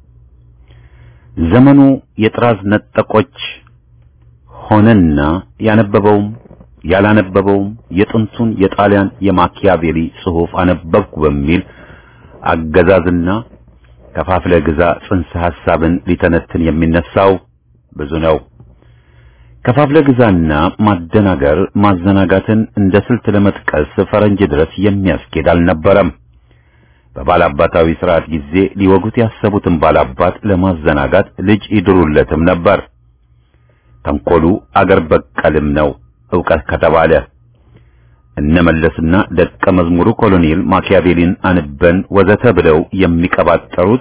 ዘመኑ የጥራዝ ነጠቆች ሆነና ያነበበውም ያላነበበውም የጥንቱን የጣሊያን የማኪያቬሊ ጽሑፍ አነበብኩ በሚል አገዛዝና ከፋፍለ ግዛ ጽንሰ ሐሳብን ሊተነትን የሚነሳው ብዙ ነው። ከፋፍለ ግዛና ማደናገር ማዘናጋትን እንደ ስልት ለመጥቀስ ፈረንጅ ድረስ የሚያስኬድ አልነበረም። በባላባታዊ ስርዓት ጊዜ ሊወጉት ያሰቡትን ባላባት ለማዘናጋት ልጅ ይድሩለትም ነበር። ተንኮሉ አገር በቀልም ነው ዕውቀት ከተባለ እነመለስና ደቀ መዝሙሩ ኮሎኔል ማኪያቬሊን አንበን ወዘተ ብለው የሚቀባጠሩት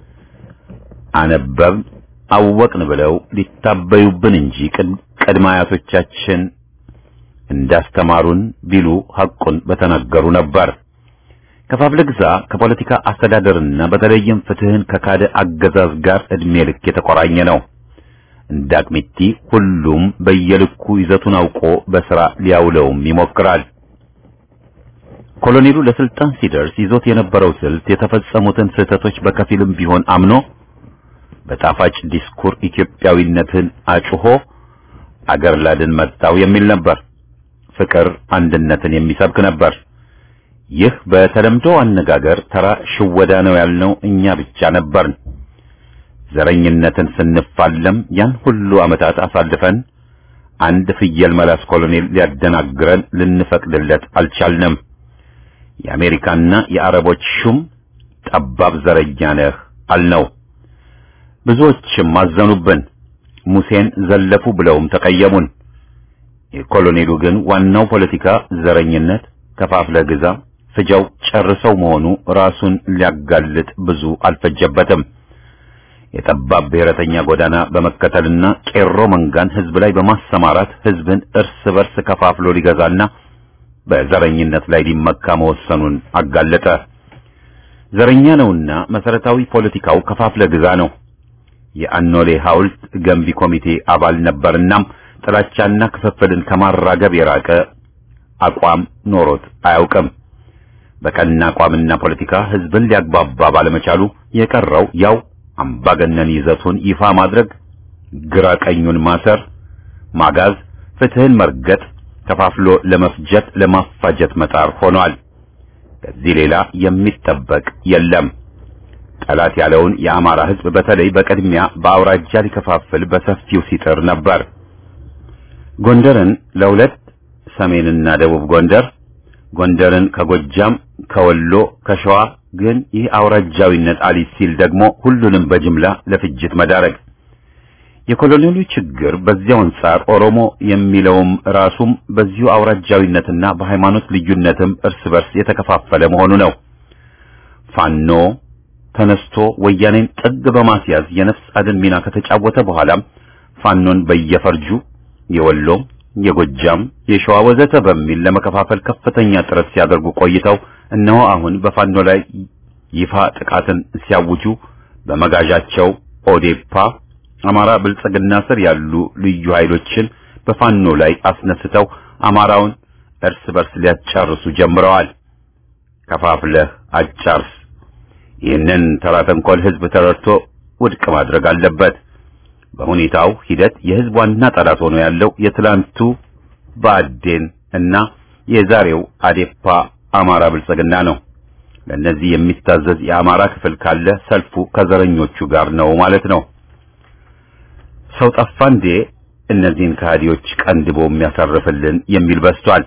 አነበብን አወቅን ብለው ሊታበዩብን እንጂ ቅድመ አያቶቻችን እንዳስተማሩን ቢሉ ሐቁን በተናገሩ ነበር። ከፋፍለ ግዛ ከፖለቲካ አስተዳደርና በተለይም ፍትህን ከካደ አገዛዝ ጋር እድሜ ልክ የተቆራኘ ነው። እንደ አቅሚቲ ሁሉም በየልኩ ይዘቱን አውቆ በሥራ ሊያውለውም ይሞክራል። ኮሎኔሉ ለስልጣን ሲደርስ ይዞት የነበረው ስልት የተፈጸሙትን ስህተቶች በከፊልም ቢሆን አምኖ በጣፋጭ ዲስኩር ኢትዮጵያዊነትን አጭሆ አገር ላድን መጣው የሚል ነበር። ፍቅር፣ አንድነትን የሚሰብክ ነበር። ይህ በተለምዶ አነጋገር ተራ ሽወዳ ነው ያልነው እኛ ብቻ ነበርን። ዘረኝነትን ስንፋለም ያን ሁሉ ዓመታት አሳልፈን አንድ ፍየል መላስ ኮሎኔል ሊያደናግረን ልንፈቅድለት አልቻልንም። የአሜሪካና የአረቦች ሹም ጠባብ ዘረኛ ነህ አልነው። ብዙዎችም አዘኑብን። ሙሴን ዘለፉ ብለውም ተቀየሙን። የኮሎኔሉ ግን ዋናው ፖለቲካ ዘረኝነት፣ ከፋፍለ ግዛ፣ ፍጃው ጨርሰው መሆኑ ራሱን ሊያጋልጥ ብዙ አልፈጀበትም። የጠባብ ብሔረተኛ ጎዳና በመከተልና ቄሮ መንጋን ህዝብ ላይ በማሰማራት ህዝብን እርስ በርስ ከፋፍሎ ሊገዛና በዘረኝነት ላይ ሊመካ መወሰኑን አጋለጠ። ዘረኛ ነውና መሰረታዊ ፖለቲካው ከፋፍለ ግዛ ነው። የአኖሌ ሐውልት ገንቢ ኮሚቴ አባል ነበርናም ጥላቻና ክፍፍልን ከማራገብ የራቀ አቋም ኖሮት አያውቅም። በቀና አቋምና ፖለቲካ ህዝብን ሊያግባባ ባለመቻሉ የቀረው ያው አምባገነን ይዘቱን ይፋ ማድረግ፣ ግራ ቀኙን ማሰር፣ ማጋዝ፣ ፍትህን መርገጥ፣ ከፋፍሎ ለመፍጀት ለማፋጀት መጣር ሆኗል። ከዚህ ሌላ የሚጠበቅ የለም። ጠላት ያለውን የአማራ ህዝብ በተለይ በቅድሚያ በአውራጃ ሊከፋፍል በሰፊው ሲጥር ነበር። ጎንደርን ለሁለት ሰሜንና ደቡብ ጎንደር፣ ጎንደርን ከጎጃም፣ ከወሎ፣ ከሸዋ ግን ይህ አውራጃዊነት አሊስ ሲል ደግሞ ሁሉንም በጅምላ ለፍጅት መዳረግ። የኮሎኔሉ ችግር በዚያው አንጻር ኦሮሞ የሚለውም ራሱም በዚሁ አውራጃዊነትና በሃይማኖት ልዩነትም እርስ በርስ የተከፋፈለ መሆኑ ነው። ፋኖ ተነስቶ ወያኔን ጥግ በማስያዝ የነፍስ አድን ሚና ከተጫወተ በኋላም ፋኖን በየፈርጁ የወሎ፣ የጎጃም፣ የሸዋ ወዘተ በሚል ለመከፋፈል ከፍተኛ ጥረት ሲያደርጉ ቆይተው እነሆ አሁን በፋኖ ላይ ይፋ ጥቃትን ሲያውጁ በመጋዣቸው ኦዴፓ አማራ ብልጽግና ስር ያሉ ልዩ ኃይሎችን በፋኖ ላይ አስነስተው አማራውን እርስ በርስ ሊያጫርሱ ጀምረዋል። ከፋፍለህ አጫርስ። ይህንን ተራ ተንኮል ህዝብ ተረድቶ ውድቅ ማድረግ አለበት። በሁኔታው ሂደት የህዝብ ዋና ጠላት ሆኖ ያለው የትላንቱ ብአዴን እና የዛሬው አዴፓ አማራ ብልጽግና ነው። ለእነዚህ የሚታዘዝ የአማራ ክፍል ካለ ሰልፉ ከዘረኞቹ ጋር ነው ማለት ነው። ሰው ጠፋ እንዴ እነዚህን ከሃዲዎች ቀንድቦ የሚያሳርፍልን የሚል በስቷል።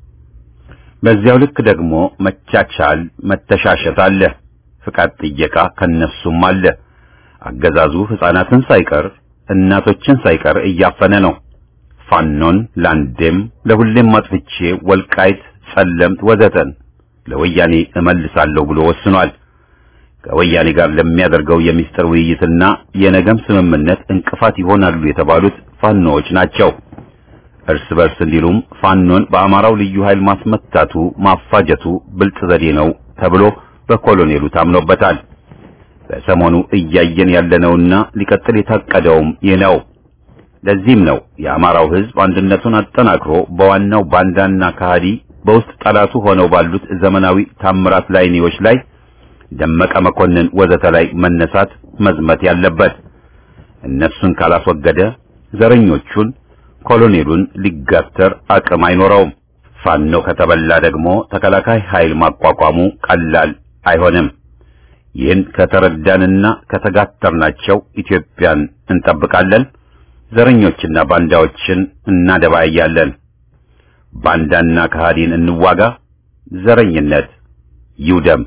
በዚያው ልክ ደግሞ መቻቻል፣ መተሻሸት አለ። ፍቃድ ጥየቃ ከነሱም አለ። አገዛዙ ሕፃናትን ሳይቀር እናቶችን ሳይቀር እያፈነ ነው። ፋኖን ለአንዴም ለሁሌም ማጥፍቼ ወልቃይት፣ ጸለምት ወዘተን ለወያኔ እመልሳለሁ ብሎ ወስኗል። ከወያኔ ጋር ለሚያደርገው የሚስጥር ውይይትና የነገም ስምምነት እንቅፋት ይሆናሉ የተባሉት ፋኖዎች ናቸው። እርስ በርስ እንዲሉም ፋኖን በአማራው ልዩ ኃይል ማስመታቱ ማፋጀቱ ብልጥ ዘዴ ነው ተብሎ በኮሎኔሉ ታምኖበታል። በሰሞኑ እያየን ያለነውና ሊቀጥል የታቀደውም ይህ ነው። ለዚህም ነው የአማራው ሕዝብ አንድነቱን አጠናክሮ በዋናው ባንዳና ከሃዲ በውስጥ ጠላቱ ሆነው ባሉት ዘመናዊ ታምራት ላይኔዎች ላይ ደመቀ መኮንን ወዘተ ላይ መነሳት መዝመት ያለበት። እነሱን ካላስወገደ ዘረኞቹን ኮሎኔሉን ሊጋተር አቅም አይኖረውም። ፋኖ ከተበላ ደግሞ ተከላካይ ኃይል ማቋቋሙ ቀላል አይሆንም። ይህን ከተረዳንና ከተጋተርናቸው ኢትዮጵያን እንጠብቃለን። ዘረኞችና ባንዳዎችን እናደባያለን። ባንዳና ከሃዲን እንዋጋ። ዘረኝነት ይውደም።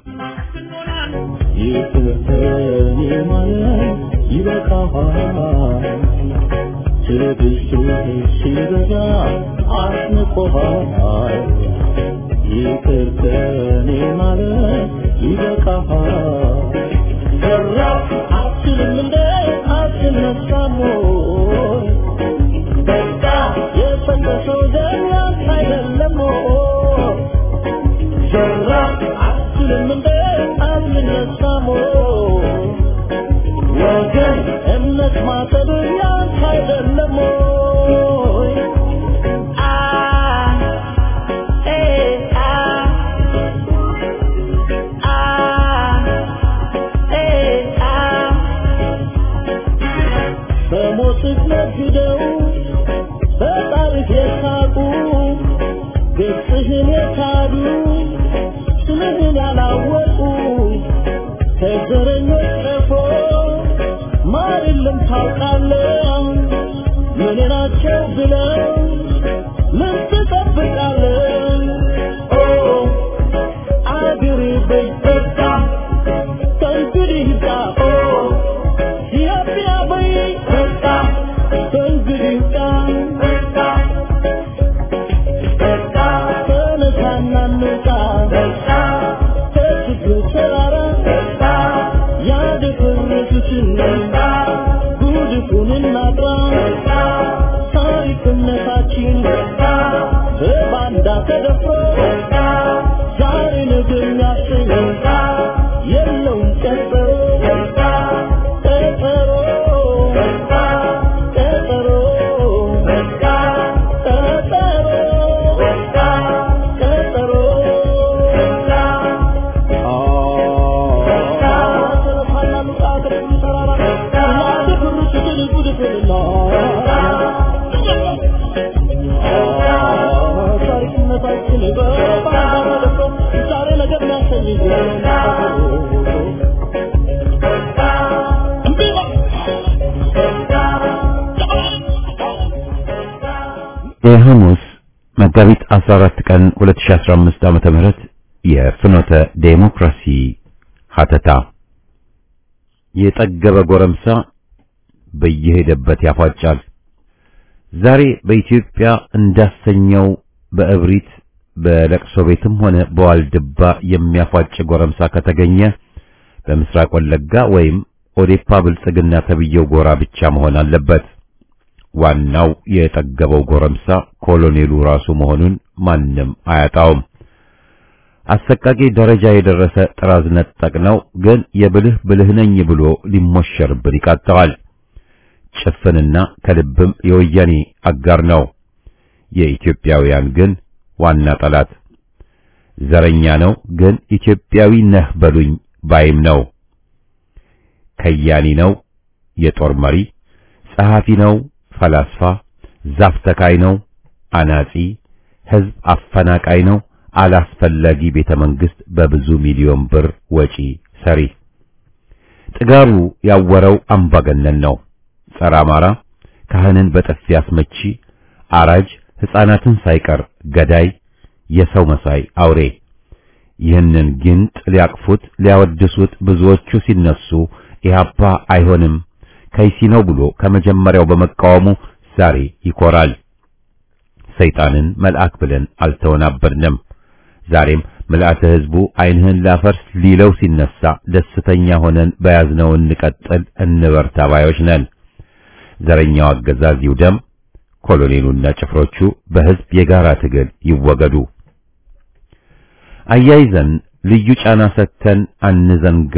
ይቅርተኔ ማለት ይበቃሃል። ትዕግስትህ ሲበዛ አስንቆሃል። ይቅርተኔ ማለት ይበቃሃል። ሰራ አትልም እንደ አትነሳም ወይ? በቃ የፈሰሰው ደም ያንተ አይደለም ወይ? ሰራ አትልም እንደ አትነሳም ወይ? ወገን እምነት ማጠብ ያንተ አይደለም ወይ? አ ኤ አ አ ኤ አ በሞት ነግደው በታሪክ የሳቁ የዘረኞች ቀፎ ማር የለም ታውቃለህ የኔ ናቸው ብለው ምን ትጠብቃለህ ኦ አገሬ በይበቃ ከእንግዲህ ይብቃ ኦ ኢትዮጵያ በይበቃ ከእንግዲህ ይብቃ ተነሳና እንውጣ ከችግሩ ተራራ ያደፈረሱትን ጉድፉን እናጥራ ታሪክነታችን በባንዳ ተደፍሮ ዛሬ ነገ የሚያሰኝ የለውም ቀጠሮ ቀጠሮ ቀጠሮ ቀጠሮ የሐሙስ መጋቢት 14 ቀን 2015 ዓመተ ምህረት የፍኖተ ዴሞክራሲ ሀተታ የጠገበ ጎረምሳ በየሄደበት ያፏጫል። ዛሬ በኢትዮጵያ እንዳሰኘው በእብሪት በለቅሶ ቤትም ሆነ በዋልድባ የሚያፏጭ ጎረምሳ ከተገኘ በምስራቅ ወለጋ ወይም ኦዴፓ ብልጽግና ተብየው ጎራ ብቻ መሆን አለበት። ዋናው የጠገበው ጎረምሳ ኮሎኔሉ ራሱ መሆኑን ማንም አያጣውም። አሰቃቂ ደረጃ የደረሰ ጥራዝ ነጠቅ ነው፣ ግን የብልህ ብልህ ነኝ ብሎ ሊሞሸርብን ይቃጠዋል። ጭፍንና ከልብም የወያኔ አጋር ነው። የኢትዮጵያውያን ግን ዋና ጠላት ዘረኛ ነው፣ ግን ኢትዮጵያዊ ነህ በሉኝ ባይም ነው። ከያኒ ነው፣ የጦር መሪ ጸሐፊ ነው፣ ፈላስፋ ዛፍ ተካይ ነው፣ አናጺ ሕዝብ አፈናቃይ ነው፣ አላስፈላጊ ቤተ መንግስት በብዙ ሚሊዮን ብር ወጪ ሰሪ። ጥጋቡ ያወረው አምባገነን ነው። ጸረ አማራ፣ ካህንን በጥፊ አስመቺ፣ አራጅ፣ ሕፃናትን ሳይቀር ገዳይ፣ የሰው መሳይ አውሬ። ይህንን ግንጥ ሊያቅፉት ሊያወድሱት ብዙዎቹ ሲነሱ ኢህአፓ አይሆንም ከይሲ ነው ብሎ ከመጀመሪያው በመቃወሙ ዛሬ ይኮራል። ሰይጣንን መልአክ ብለን አልተወናበድንም። ዛሬም ምልአተ ሕዝቡ ዓይንህን ላፈርስ ሊለው ሲነሳ ደስተኛ ሆነን በያዝነው እንቀጥል እንበርታ ባዮች ነን። ዘረኛው አገዛዝ ይውደም፣ ኮሎኔሉና ጭፍሮቹ በሕዝብ የጋራ ትግል ይወገዱ። አያይዘን ልዩ ጫና ሰጥተን አንዘንጋ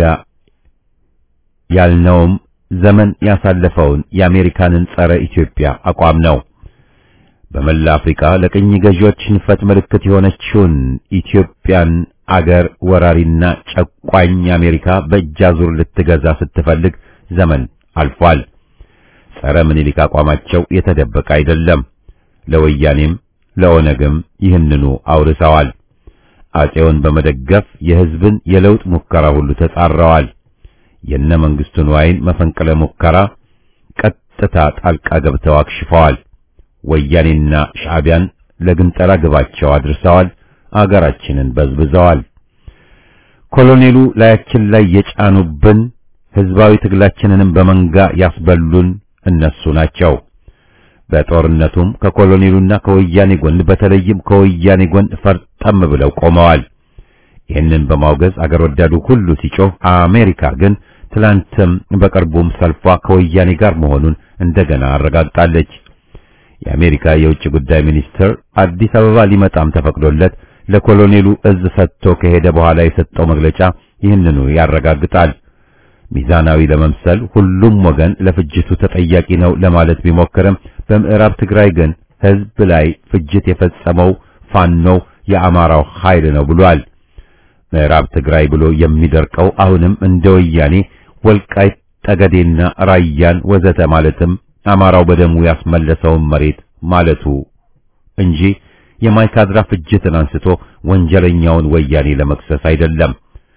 ያልነውም ዘመን ያሳለፈውን የአሜሪካንን ጸረ ኢትዮጵያ አቋም ነው። በመላ አፍሪካ ለቅኝ ገዢዎች ሽንፈት ምልክት የሆነችውን ኢትዮጵያን አገር ወራሪና ጨቋኝ አሜሪካ በእጅ አዙር ልትገዛ ስትፈልግ ዘመን አልፏል። ጸረ ምኒልክ አቋማቸው የተደበቀ አይደለም። ለወያኔም ለኦነግም ይህንኑ አውርሰዋል። አጼውን በመደገፍ የሕዝብን የለውጥ ሙከራ ሁሉ ተጻረዋል። የነ መንግስቱ ንዋይን መፈንቅለ ሙከራ ቀጥታ ጣልቃ ገብተው አክሽፈዋል። ወያኔና ሻዕቢያን ለግንጠላ ግባቸው አድርሰዋል። አገራችንን በዝብዘዋል። ኮሎኔሉ ላያችን ላይ የጫኑብን ህዝባዊ ትግላችንንም በመንጋ ያስበሉን እነሱ ናቸው። በጦርነቱም ከኮሎኔሉና ከወያኔ ጎን በተለይም ከወያኔ ጎን ፈርጠም ብለው ቆመዋል። ይህንን በማውገዝ አገር ወዳዱ ሁሉ ሲጮህ፣ አሜሪካ ግን ትላንትም በቅርቡም ሰልፏ ከወያኔ ጋር መሆኑን እንደገና አረጋግጣለች። የአሜሪካ የውጭ ጉዳይ ሚኒስትር አዲስ አበባ ሊመጣም ተፈቅዶለት ለኮሎኔሉ እዝ ሰጥቶ ከሄደ በኋላ የሰጠው መግለጫ ይህንኑ ያረጋግጣል። ሚዛናዊ ለመምሰል ሁሉም ወገን ለፍጅቱ ተጠያቂ ነው ለማለት ቢሞክርም በምዕራብ ትግራይ ግን ህዝብ ላይ ፍጅት የፈጸመው ፋኖው የአማራው ኃይል ነው ብሏል። ምዕራብ ትግራይ ብሎ የሚደርቀው አሁንም እንደ ወያኔ ወልቃይት ጠገዴና ራያን ወዘተ ማለትም አማራው በደሙ ያስመለሰውን መሬት ማለቱ እንጂ የማይካድራ ፍጅትን አንስቶ ወንጀለኛውን ወያኔ ለመክሰስ አይደለም።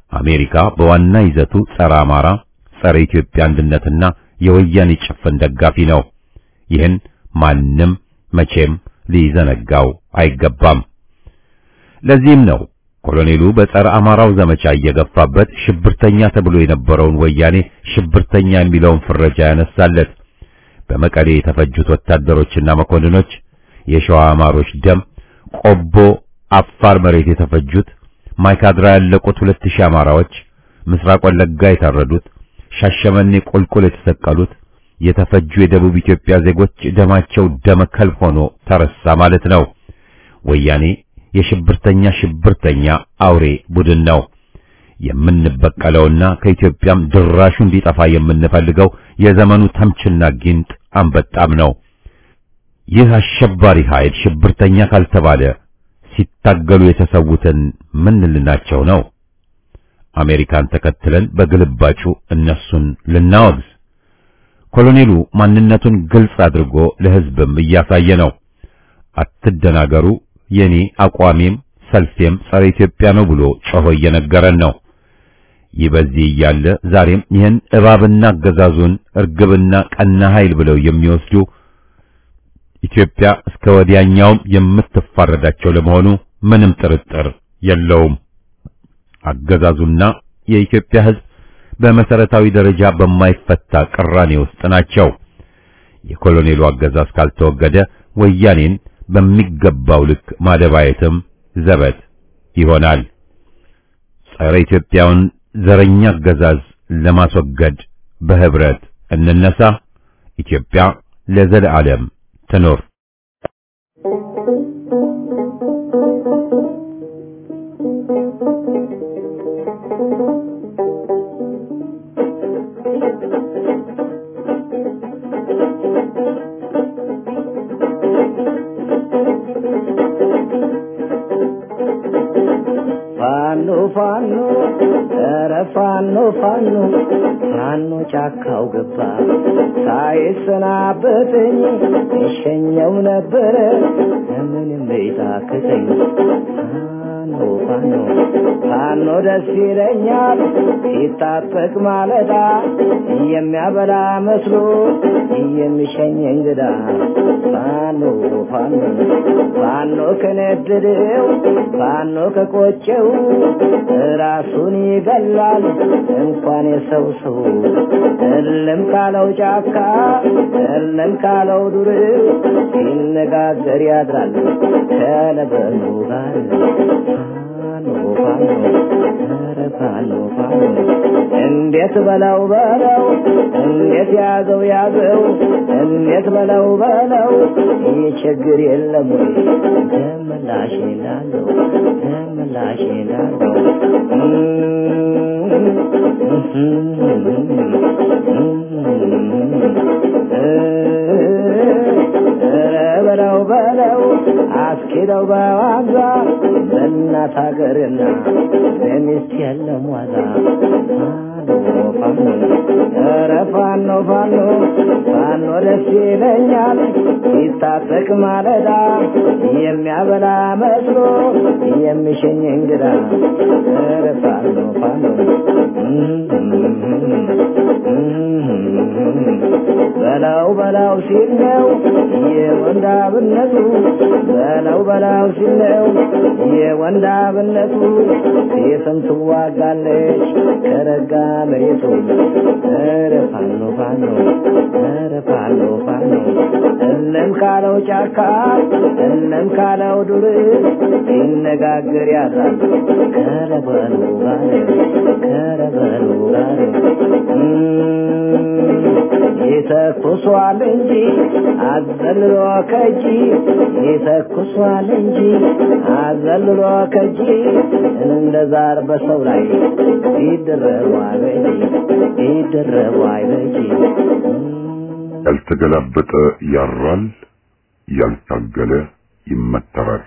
አሜሪካ በዋና ይዘቱ ጸረ አማራ፣ ጸረ ኢትዮጵያ አንድነትና የወያኔ ጭፍን ደጋፊ ነው። ይህን ማንም መቼም ሊዘነጋው አይገባም። ለዚህም ነው ኮሎኔሉ በጸረ አማራው ዘመቻ እየገፋበት ሽብርተኛ ተብሎ የነበረውን ወያኔ ሽብርተኛ የሚለውን ፍረጃ ያነሳለት። በመቀሌ የተፈጁት ወታደሮችና መኮንኖች፣ የሸዋ አማሮች ደም፣ ቆቦ አፋር መሬት የተፈጁት፣ ማይካድራ ያለቁት ሁለት ሺህ አማራዎች፣ ምስራቅ ወለጋ የታረዱት፣ ሻሸመኔ ቁልቁል የተሰቀሉት፣ የተፈጁ የደቡብ ኢትዮጵያ ዜጎች ደማቸው ደመ ከልብ ሆኖ ተረሳ ማለት ነው። ወያኔ የሽብርተኛ ሽብርተኛ አውሬ ቡድን ነው። የምንበቀለውና ከኢትዮጵያም ድራሹ እንዲጠፋ የምንፈልገው የዘመኑ ተምችና ጊንጥ አንበጣም ነው። ይህ አሸባሪ ኃይል ሽብርተኛ ካልተባለ ሲታገሉ የተሰዉትን ምን ልናቸው ነው? አሜሪካን ተከትለን በግልባጩ እነሱን ልናወግዝ። ኮሎኔሉ ማንነቱን ግልጽ አድርጎ ለሕዝብም እያሳየ ነው። አትደናገሩ፣ የኔ አቋሜም ሰልፌም ጸረ ኢትዮጵያ ነው ብሎ ጮሆ እየነገረን ነው። ይህ በዚህ እያለ ዛሬም ይህን እባብና አገዛዙን እርግብና ቀና ኃይል ብለው የሚወስዱ ኢትዮጵያ እስከ ወዲያኛውም የምትፋረዳቸው ለመሆኑ ምንም ጥርጥር የለውም። አገዛዙና የኢትዮጵያ ሕዝብ በመሰረታዊ ደረጃ በማይፈታ ቅራኔ ውስጥ ናቸው። የኮሎኔሉ አገዛዝ ካልተወገደ ወያኔን በሚገባው ልክ ማደባየትም ዘበት ይሆናል። ጸረ ኢትዮጵያውን ዘረኛ አገዛዝ ለማስወገድ በህብረት እንነሳ። ኢትዮጵያ ለዘለዓለም ትኖር። ፋኖ ፋኖ ኧረ ፋኖ ፋኖ ፋኖ ጫካው ገባ ሳይሰናበተኝ እሸኘው ነበረ ምንም ቤታክተኝ ፋኖ ፋኖ ፋኖ ደስ ይለኛል ሲታጠቅ ማለዳ የሚያበላ መስሎ የሚሸኝ እንግዳ ፋኖ ፋኖ ፋኖ ከነደደው ፋኖ ከቆጨው ራሱን ይገላል እንኳን የሰው ሰው እልም ካለው ጫካ እልም ካለው ዱር ሲነጋገር ያድራል ከነበሩ ጋር ፋኖ ፋኖ ኧረ ፋኖ ፋኖ እንዴት በለው በለው እንዴት ያዘው ያዘው እንዴት በለው በለው ይህ ችግር የለም ወይ ደምላሽ ላለው ደምላሽ ላለው በለው በለው አስኪደው በዋዛ በእናት ሀገርና በሚስት የለም ዋዛ ፋኖ ኧረ ፋኖ ፋኖ ፋኖ ደስ ይለኛል ሲታጠቅ ማለዳ የሚያበላ መስሎ የሚሸኝ እንግዳ ኧረ ፋኖ ፋኖ በላው በላው ሲል ነው የወንዳብነቱ በላው በላው ሲል ነው የወንዳብነቱ ሴትም ትዋጋለች ከረጋ መሬቱ ኧረ ፋኖ ፋኖ ኧረ ፋኖ ፋኖ እለም ካለው ጫካ እለም ካለው ዱር ሲነጋገር ያድራል ከረበሉ ጋር ከረበሉ ጋር ይተኩሷል እንጂ አዘልሎ ከጂ ይተኩሷል እንጂ አዘልሎ ከጂ እንደ ዛር በሰው ላይ ይደረቡ አይበጂ ይደረቡ አይበጂ ያልተገላበጠ ያራል፣ ያልታገለ ይመተራል።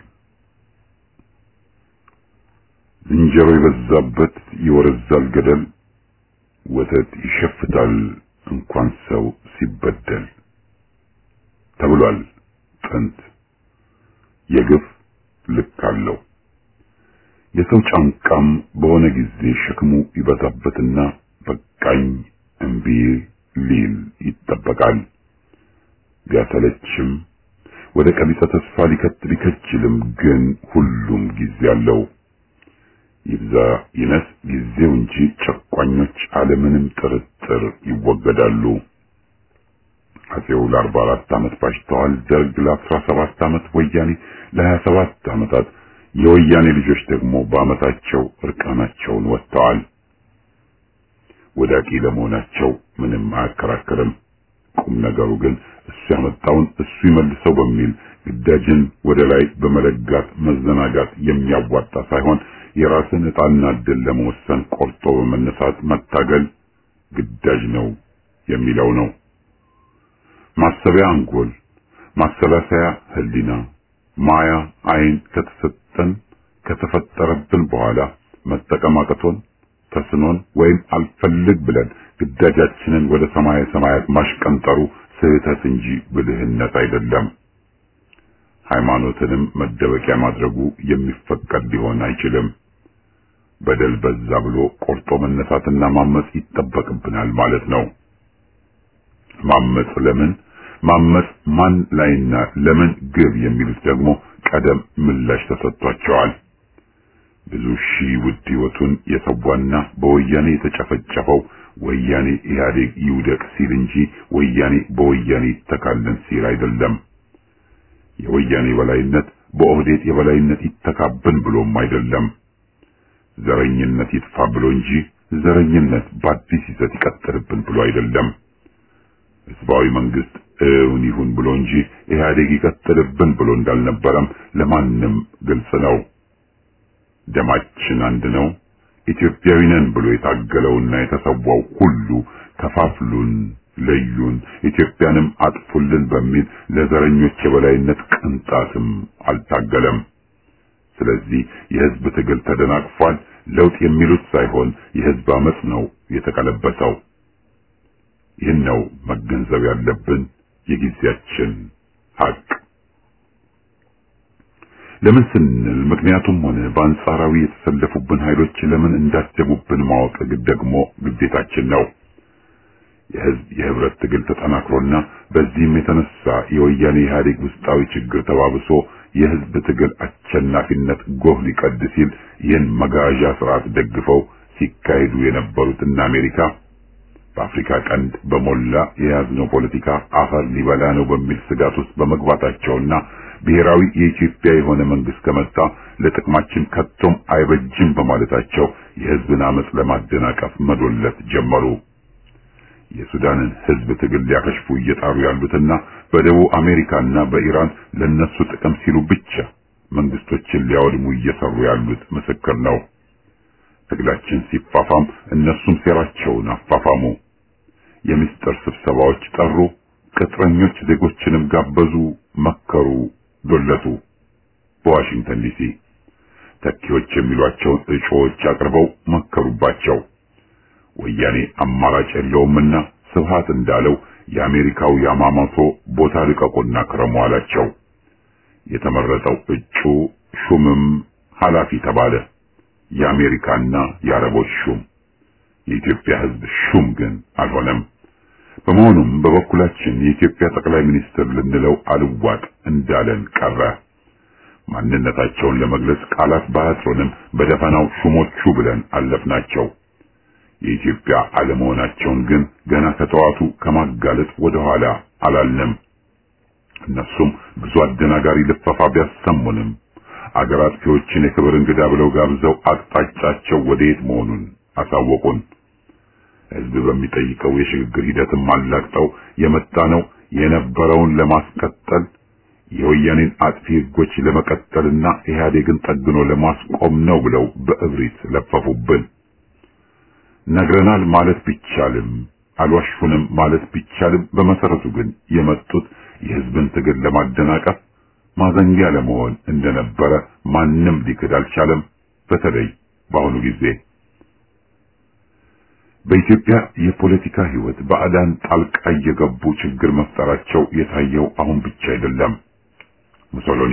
ዝንጀሮ የበዛበት ይወረዛል ገደል፣ ወተት ይሸፍታል እንኳን ሰው ሲበደል ተብሏል ጥንት። የግፍ ልክ አለው። የሰው ጫንቃም በሆነ ጊዜ ሸክሙ ይበዛበትና በቃኝ እምቢ ሊል ይጠበቃል። ቢያሰለችም ወደ ቀቢጸ ተስፋ ሊከት ሊከችልም ግን ሁሉም ጊዜ አለው። ይብዛ ይነስ ጊዜው እንጂ ጨቋኞች አለምንም ጥርጥር ይወገዳሉ። አፄው ለአርባ አራት ዓመት ባሽተዋል። ደርግ ለአስራ ሰባት ዓመት፣ ወያኔ ለሀያ ሰባት ዓመታት፣ የወያኔ ልጆች ደግሞ በዓመታቸው እርቃናቸውን ወጥተዋል። ወዳቂ ለመሆናቸው ምንም አያከራክርም። ቁም ነገሩ ግን እሱ ያመጣውን እሱ ይመልሰው በሚል ግዳጅን ወደ ላይ በመለጋት መዘናጋት የሚያዋጣ ሳይሆን የራስን ዕጣና ዕድል ለመወሰን ቆርጦ በመነሳት መታገል ግዳጅ ነው የሚለው ነው። ማሰቢያ አንጎል፣ ማሰላሰያ ህሊና፣ ማያ አይን ከተሰጠን ከተፈጠረብን በኋላ መጠቀም አቅቶን ተስኖን ወይም አልፈልግ ብለን ግዳጃችንን ወደ ሰማየ ሰማያት ማሽቀንጠሩ ስህተት እንጂ ብልህነት አይደለም። ሃይማኖትንም መደበቂያ ማድረጉ የሚፈቀድ ሊሆን አይችልም። በደል በዛ ብሎ ቆርጦ መነሳትና ማመጽ ይጠበቅብናል ማለት ነው። ማመጽ ለምን ማመጽ ማን ላይና ለምን ግብ የሚሉት ደግሞ ቀደም ምላሽ ተሰጥቷቸዋል። ብዙ ሺህ ውድ ህይወቱን የሰዋና በወያኔ የተጨፈጨፈው ወያኔ ኢህአዴግ ይውደቅ ሲል እንጂ ወያኔ በወያኔ ይተካለን ሲል አይደለም። የወያኔ የበላይነት በኦህዴድ የበላይነት ይተካብን ብሎም አይደለም። ዘረኝነት ይጥፋ ብሎ እንጂ ዘረኝነት በአዲስ ይዘት ይቀጥልብን ብሎ አይደለም። ህዝባዊ መንግስት እውን ይሁን ብሎ እንጂ ኢህአዴግ ይቀጥልብን ብሎ እንዳልነበረም ለማንም ግልጽ ነው። ደማችን አንድ ነው፣ ኢትዮጵያዊ ነን ብሎ የታገለውና የተሰዋው ሁሉ ከፋፍሉን፣ ለዩን፣ ኢትዮጵያንም አጥፉልን በሚል ለዘረኞች የበላይነት ቅንጣትም አልታገለም። ስለዚህ የህዝብ ትግል ተደናቅፏል። ለውጥ የሚሉት ሳይሆን የህዝብ አመጽ ነው የተቀለበሰው። ይህን ነው መገንዘብ ያለብን የጊዜያችን ሀቅ። ለምን ስንል ምክንያቱም ሆነ በአንጻራዊ የተሰለፉብን ኃይሎች ለምን እንዳጀቡብን ማወቅ ደግሞ ግዴታችን ነው። የህዝብ የህብረት ትግል ተጠናክሮና በዚህም የተነሳ የወያኔ ኢህአዴግ ውስጣዊ ችግር ተባብሶ የህዝብ ትግል አሸናፊነት ጎህ ሊቀድ ሲል ይህን መጋዣ ስርዓት ደግፈው ሲካሄዱ የነበሩት እነ አሜሪካ በአፍሪካ ቀንድ በሞላ የያዝነው ፖለቲካ አፈር ሊበላ ነው በሚል ስጋት ውስጥ በመግባታቸውና ብሔራዊ የኢትዮጵያ የሆነ መንግስት ከመጣ ለጥቅማችን ከቶም አይበጅም በማለታቸው የህዝብን አመጽ ለማደናቀፍ መዶለት ጀመሩ። የሱዳንን ህዝብ ትግል ሊያከሽፉ እየጣሩ ያሉትና በደቡብ አሜሪካና በኢራን ለነሱ ጥቅም ሲሉ ብቻ መንግስቶችን ሊያወድሙ እየሰሩ ያሉት ምስክር ነው። ትግላችን ሲፋፋም እነሱም ሴራቸውን አፋፋሙ። የምስጢር ስብሰባዎች ጠሩ፣ ቅጥረኞች ዜጎችንም ጋበዙ፣ መከሩ፣ ዶለቱ። በዋሽንግተን ዲሲ ተኪዎች የሚሏቸውን እጩዎች አቅርበው መከሩባቸው። ወያኔ አማራጭ የለውምና ስብሃት እንዳለው የአሜሪካው ያማሞቶ ቦታ ልቀቁና ክረሙ አላቸው። የተመረጠው እጩ ሹምም ኃላፊ ተባለ። የአሜሪካና የአረቦች ሹም የኢትዮጵያ ህዝብ ሹም ግን አልሆነም። በመሆኑም በበኩላችን የኢትዮጵያ ጠቅላይ ሚኒስትር ልንለው አልዋጥ እንዳለን ቀረ። ማንነታቸውን ለመግለጽ ቃላት ባያጥሩንም በደፈናው ሹሞቹ ብለን አለፍናቸው። የኢትዮጵያ አለመሆናቸውን ግን ገና ከጠዋቱ ከማጋለጥ ወደ ኋላ አላልንም። እነሱም ብዙ አደናጋሪ ልፈፋ ቢያሰሙንም አገር አጥፊዎችን የክብር እንግዳ ብለው ጋብዘው አቅጣጫቸው ወዴት መሆኑን አሳወቁን። ህዝብ በሚጠይቀው የሽግግር ሂደትም አላቅጠው የመጣ ነው የነበረውን ለማስቀጠል የወያኔን አጥፊ ህጎች ለመቀጠልና ኢህአዴግን ጠግኖ ለማስቆም ነው ብለው በእብሪት ለፈፉብን። ነግረናል ማለት ቢቻልም አልዋሹንም ማለት ቢቻልም በመሰረቱ ግን የመጡት የህዝብን ትግል ለማደናቀፍ ማዘንጊያ ለመሆን እንደነበረ ማንም ሊክድ አልቻለም። በተለይ በአሁኑ ጊዜ በኢትዮጵያ የፖለቲካ ህይወት ባዕዳን ጣልቃ እየገቡ ችግር መፍጠራቸው የታየው አሁን ብቻ አይደለም። ሙሶሎኒ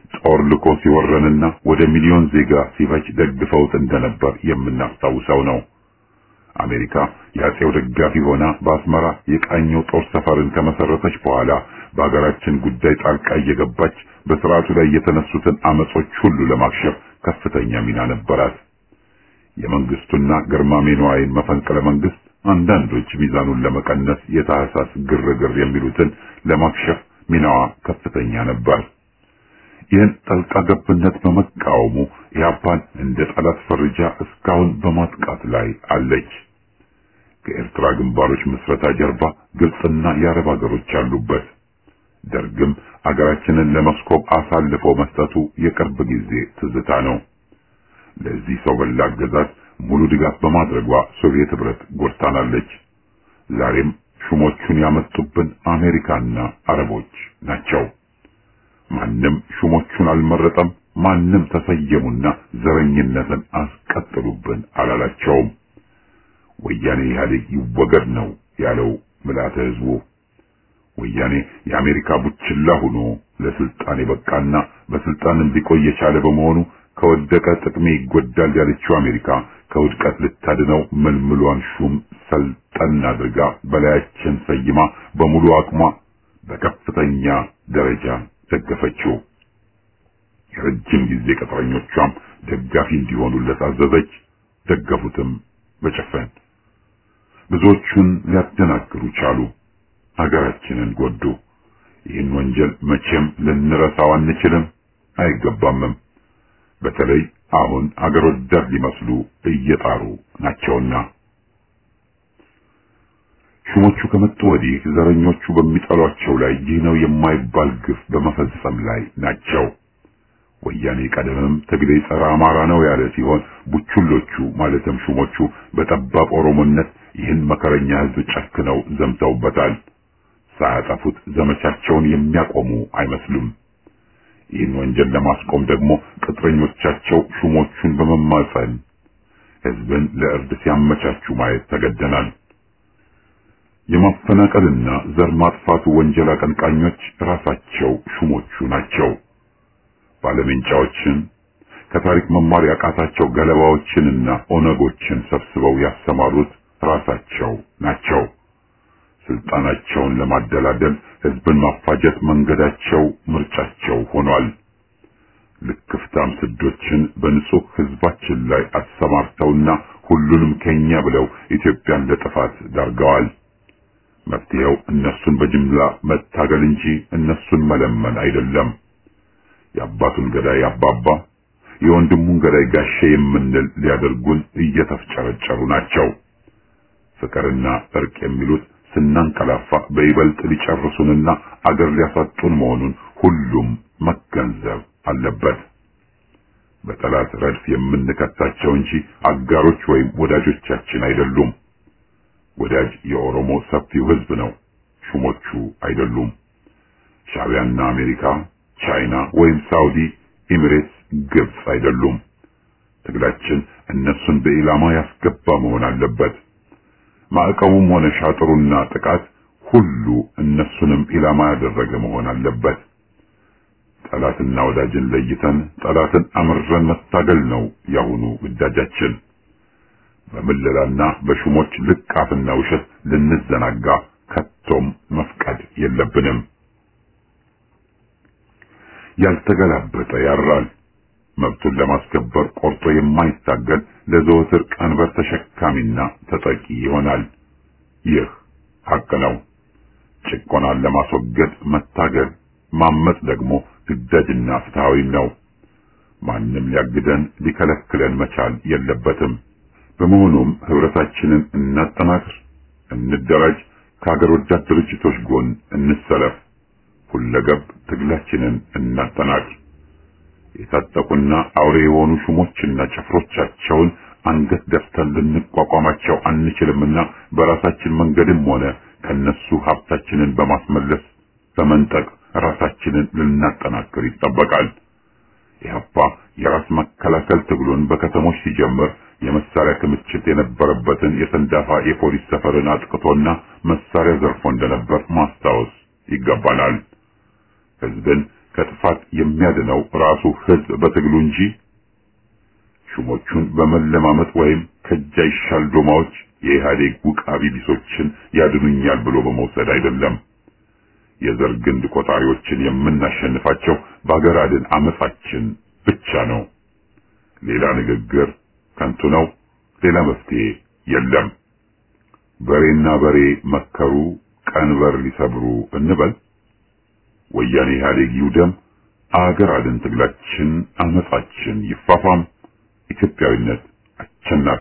ጦር ልኮ ሲወረንና ወደ ሚሊዮን ዜጋ ሲፈጅ ደግፈውት እንደነበር የምናስታውሰው ነው። አሜሪካ የአጼው ደጋፊ ሆና በአስመራ የቃኘው ጦር ሰፈርን ከመሰረተች በኋላ በሀገራችን ጉዳይ ጣልቃ እየገባች በስርዓቱ ላይ የተነሱትን አመጾች ሁሉ ለማክሸፍ ከፍተኛ ሚና ነበራት። የመንግስቱና ግርማሜ ነዋይን መፈንቅለ መንግስት አንዳንዶች ሚዛኑን ለመቀነስ የታህሳስ ግርግር የሚሉትን ለማክሸፍ ሚናዋ ከፍተኛ ነበር። ይህን ጣልቃ ገብነት በመቃወሙ ኢህአፓን እንደ ጠላት ፈርጃ እስካሁን በማጥቃት ላይ አለች። ከኤርትራ ግንባሮች ምስረታ ጀርባ ግብፅና የአረብ ሀገሮች አሉበት። ደርግም አገራችንን ለመስኮብ አሳልፎ መስጠቱ የቅርብ ጊዜ ትዝታ ነው። ለዚህ ሰው በላ አገዛዝ ሙሉ ድጋፍ በማድረጓ ሶቪየት ህብረት ጎድታናለች። ዛሬም ሹሞቹን ያመጡብን አሜሪካና አረቦች ናቸው። ማንም ሹሞቹን አልመረጠም። ማንም ተሰየሙና ዘረኝነትን አስቀጥሉብን አላላቸውም። ወያኔ ኢህአዴግ ይወገድ ነው ያለው ምልዓተ ህዝቡ። ወያኔ የአሜሪካ ቡችላ ሆኖ ለስልጣን የበቃና በስልጣን እንዲቆይ የቻለ በመሆኑ ከወደቀ ጥቅሜ ይጎዳል ያለችው አሜሪካ ከውድቀት ልታድነው መልምሏን ሹም ሰልጠን አድርጋ በላያችን ሰይማ በሙሉ አቅሟ በከፍተኛ ደረጃ ደገፈችው። የረጅም ጊዜ ቅጥረኞቿም ደጋፊ እንዲሆኑለት አዘዘች። ደገፉትም በጭፍን። ብዙዎቹን ሊያደናግሩ ቻሉ። ሀገራችንን ጎዱ። ይህን ወንጀል መቼም ልንረሳው አንችልም፣ አይገባምም። በተለይ አሁን አገር ወዳድ ሊመስሉ እየጣሩ ናቸውና። ሹሞቹ ከመጡ ወዲህ ዘረኞቹ በሚጠሏቸው ላይ ይህ ነው የማይባል ግፍ በመፈጸም ላይ ናቸው። ወያኔ ቀደምም ትግሌ ጸረ አማራ ነው ያለ ሲሆን ቡችሎቹ ማለትም ሹሞቹ በጠባብ ኦሮሞነት ይህን መከረኛ ሕዝብ ጨክነው ዘምተውበታል። ሳያጠፉት ዘመቻቸውን የሚያቆሙ አይመስሉም። ይህን ወንጀል ለማስቆም ደግሞ ቅጥረኞቻቸው ሹሞቹን በመማጸን ሕዝብን ለእርድ ሲያመቻቹ ማየት ተገደናል። የማፈናቀልና ዘር ማጥፋቱ ወንጀል አቀንቃኞች ራሳቸው ሹሞቹ ናቸው። ባለሜንጫዎችን ከታሪክ መማር ያቃታቸው ገለባዎችንና ኦነጎችን ሰብስበው ያሰማሩት ራሳቸው ናቸው። ስልጣናቸውን ለማደላደል ህዝብን ማፋጀት መንገዳቸው፣ ምርጫቸው ሆኗል። ልክፍታም ስዶችን በንጹህ ህዝባችን ላይ አሰማርተውና ሁሉንም ከኛ ብለው ኢትዮጵያን ለጥፋት ዳርገዋል። መፍትሄው እነሱን በጅምላ መታገል እንጂ እነሱን መለመን አይደለም። የአባቱን ገዳይ አባባ የወንድሙን ገዳይ ጋሼ የምንል ሊያደርጉን እየተፍጨረጨሩ ናቸው። ፍቅርና እርቅ የሚሉት ስናንቀላፋ በይበልጥ ሊጨርሱንና አገር ሊያሳጡን መሆኑን ሁሉም መገንዘብ አለበት። በጠላት ረድፍ የምንከታቸው እንጂ አጋሮች ወይም ወዳጆቻችን አይደሉም። ወዳጅ የኦሮሞ ሰፊው ህዝብ ነው፣ ሹሞቹ አይደሉም። ሻዕቢያና አሜሪካ፣ ቻይና ወይም ሳውዲ፣ ኤሚሬትስ፣ ግብጽ አይደሉም። ትግላችን እነሱን በኢላማ ያስገባ መሆን አለበት። ማዕቀቡም ሆነ ሻጥሩና ጥቃት ሁሉ እነሱንም ኢላማ ያደረገ መሆን አለበት። ጠላትና ወዳጅን ለይተን ጠላትን አምረን መታገል ነው ያሁኑ ግዳጃችን። በምለላና በሹሞች ልቃፍና ውሸት ልንዘናጋ ከቶም መፍቀድ የለብንም። ያልተገላበጠ ያራል። መብቱን ለማስከበር ቆርጦ የማይታገል ለዘወትር ቀንበር ተሸካሚና ተጠቂ ይሆናል። ይህ ሐቅ ነው። ጭቆናን ለማስወገድ መታገል፣ ማመጽ ደግሞ ግዳጅና ፍትሃዊም ነው። ማንም ሊያግደን ሊከለክለን መቻል የለበትም። በመሆኑም ህብረታችንን እናጠናክር፣ እንደራጅ፣ ከሀገር ወዳድ ድርጅቶች ጎን እንሰለፍ፣ ሁለገብ ትግላችንን እናጠናክር። የታጠቁና አውሬ የሆኑ ሹሞችና ጭፍሮቻቸውን አንገት ደፍተን ልንቋቋማቸው አንችልምና በራሳችን መንገድም ሆነ ከነሱ ሀብታችንን በማስመለስ በመንጠቅ ራሳችንን ልናጠናክር ይጠበቃል። ኢህአፓ የራስ መከላከል ትግሉን በከተሞች ሲጀምር የመሳሪያ ክምችት የነበረበትን የሰንዳፋ የፖሊስ ሰፈርን አጥቅቶና መሳሪያ ዘርፎ እንደነበር ማስታወስ ይገባናል። ህዝብን ከጥፋት የሚያድነው ራሱ ህዝብ በትግሉ እንጂ ሹሞቹን በመለማመጥ ወይም ከእጅ አይሻል ዶማዎች የኢህአዴግ ውቃቢ ቢሶችን ያድኑኛል ብሎ በመውሰድ አይደለም። የዘር ግንድ ቆጣሪዎችን የምናሸንፋቸው በአገር አድን አመጻችን ብቻ ነው። ሌላ ንግግር ከንቱ ነው። ሌላ መፍትሄ የለም። በሬና በሬ መከሩ ቀንበር ሊሰብሩ እንበል። ወያኔ ኢህአዴግ ይውደም። አገር አድን ትግላችን አመጻችን ይፋፋም። ኢትዮጵያዊነት አሸናፊ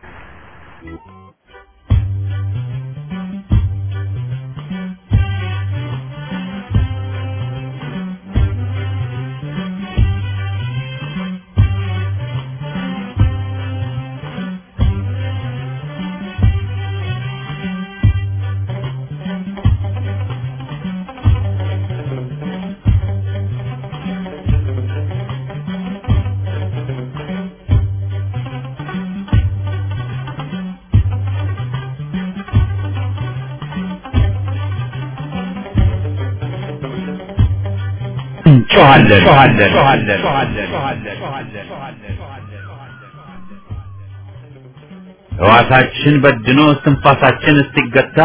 ሕዋሳችን በድኖ እስትንፋሳችን እስኪገታ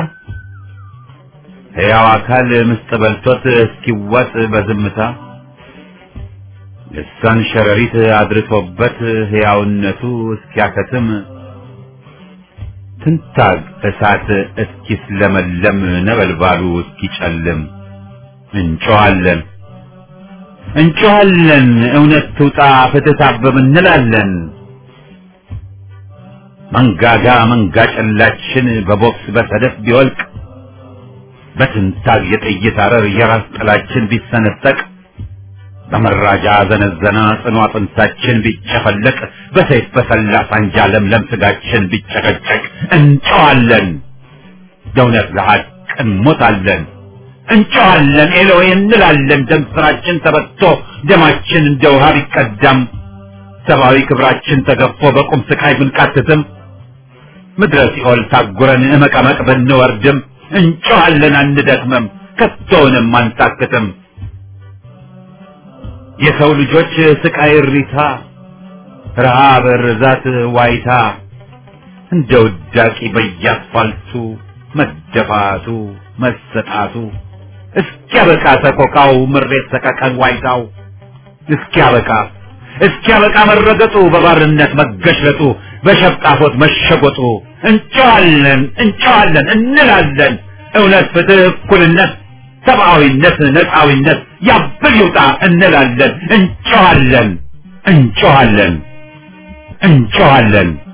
ሕያው አካል ምስጥ በልቶት እስኪዋጥ በዝምታ ልሳን ሸረሪት አድርቶበት ሕያውነቱ እስኪያከትም ትንታግ እሳት እስኪስለመለም ነበልባሉ እስኪጨልም እንጮኻለን እንጮኻለን እውነት ትውጣ ፍትህ ታበብ እንላለን። መንጋጋ መንጋ ጨላችን በቦክስ በሰደፍ ቢወልቅ በትንታግ የጥይት አረር የራስ ጥላችን ቢሰነጠቅ በመራጃ ዘነዘና ጽኑ አጥንታችን ቢጨፈለቅ በሰይፍ በሰላ ሳንጃ ለምለም ስጋችን ቢጨቀጨቅ እንጮኻለን ለእውነት ለሐቅ እንሞታለን። እንጮኻለን ኤሎይ እንላለን። ደም ስራችን ተበቶ ደማችን እንደ ውሃ ቢቀዳም ሰብአዊ ክብራችን ተገፎ በቁም ስቃይ ብንቃትትም ምድረ ሲኦል ታጉረን እመቀመቅ ብንወርድም እንጮኻለን አንደክምም፣ ከቶውንም አንታክትም። የሰው ልጆች ስቃይ እሪታ፣ ረሃብ፣ ርዛት፣ ዋይታ እንደ ውዳቂ በየአስፋልቱ መደፋቱ መሰጣቱ እስኪያበቃ ሰቆቃው ምሬት ሰቀቀን ዋይታው እስኪያበቃ እስኪያበቃ መረገጡ በባርነት መገሽለጡ በሸፍጣፎት መሸጎጡ እንጨዋለን እንጨዋለን እንላለን እውነት ፍትህ እኩልነት ሰብአዊነት ነፃዊነት ያብል ይውጣ እንላለን እንጨዋለን እንጨዋለን እንጨዋለን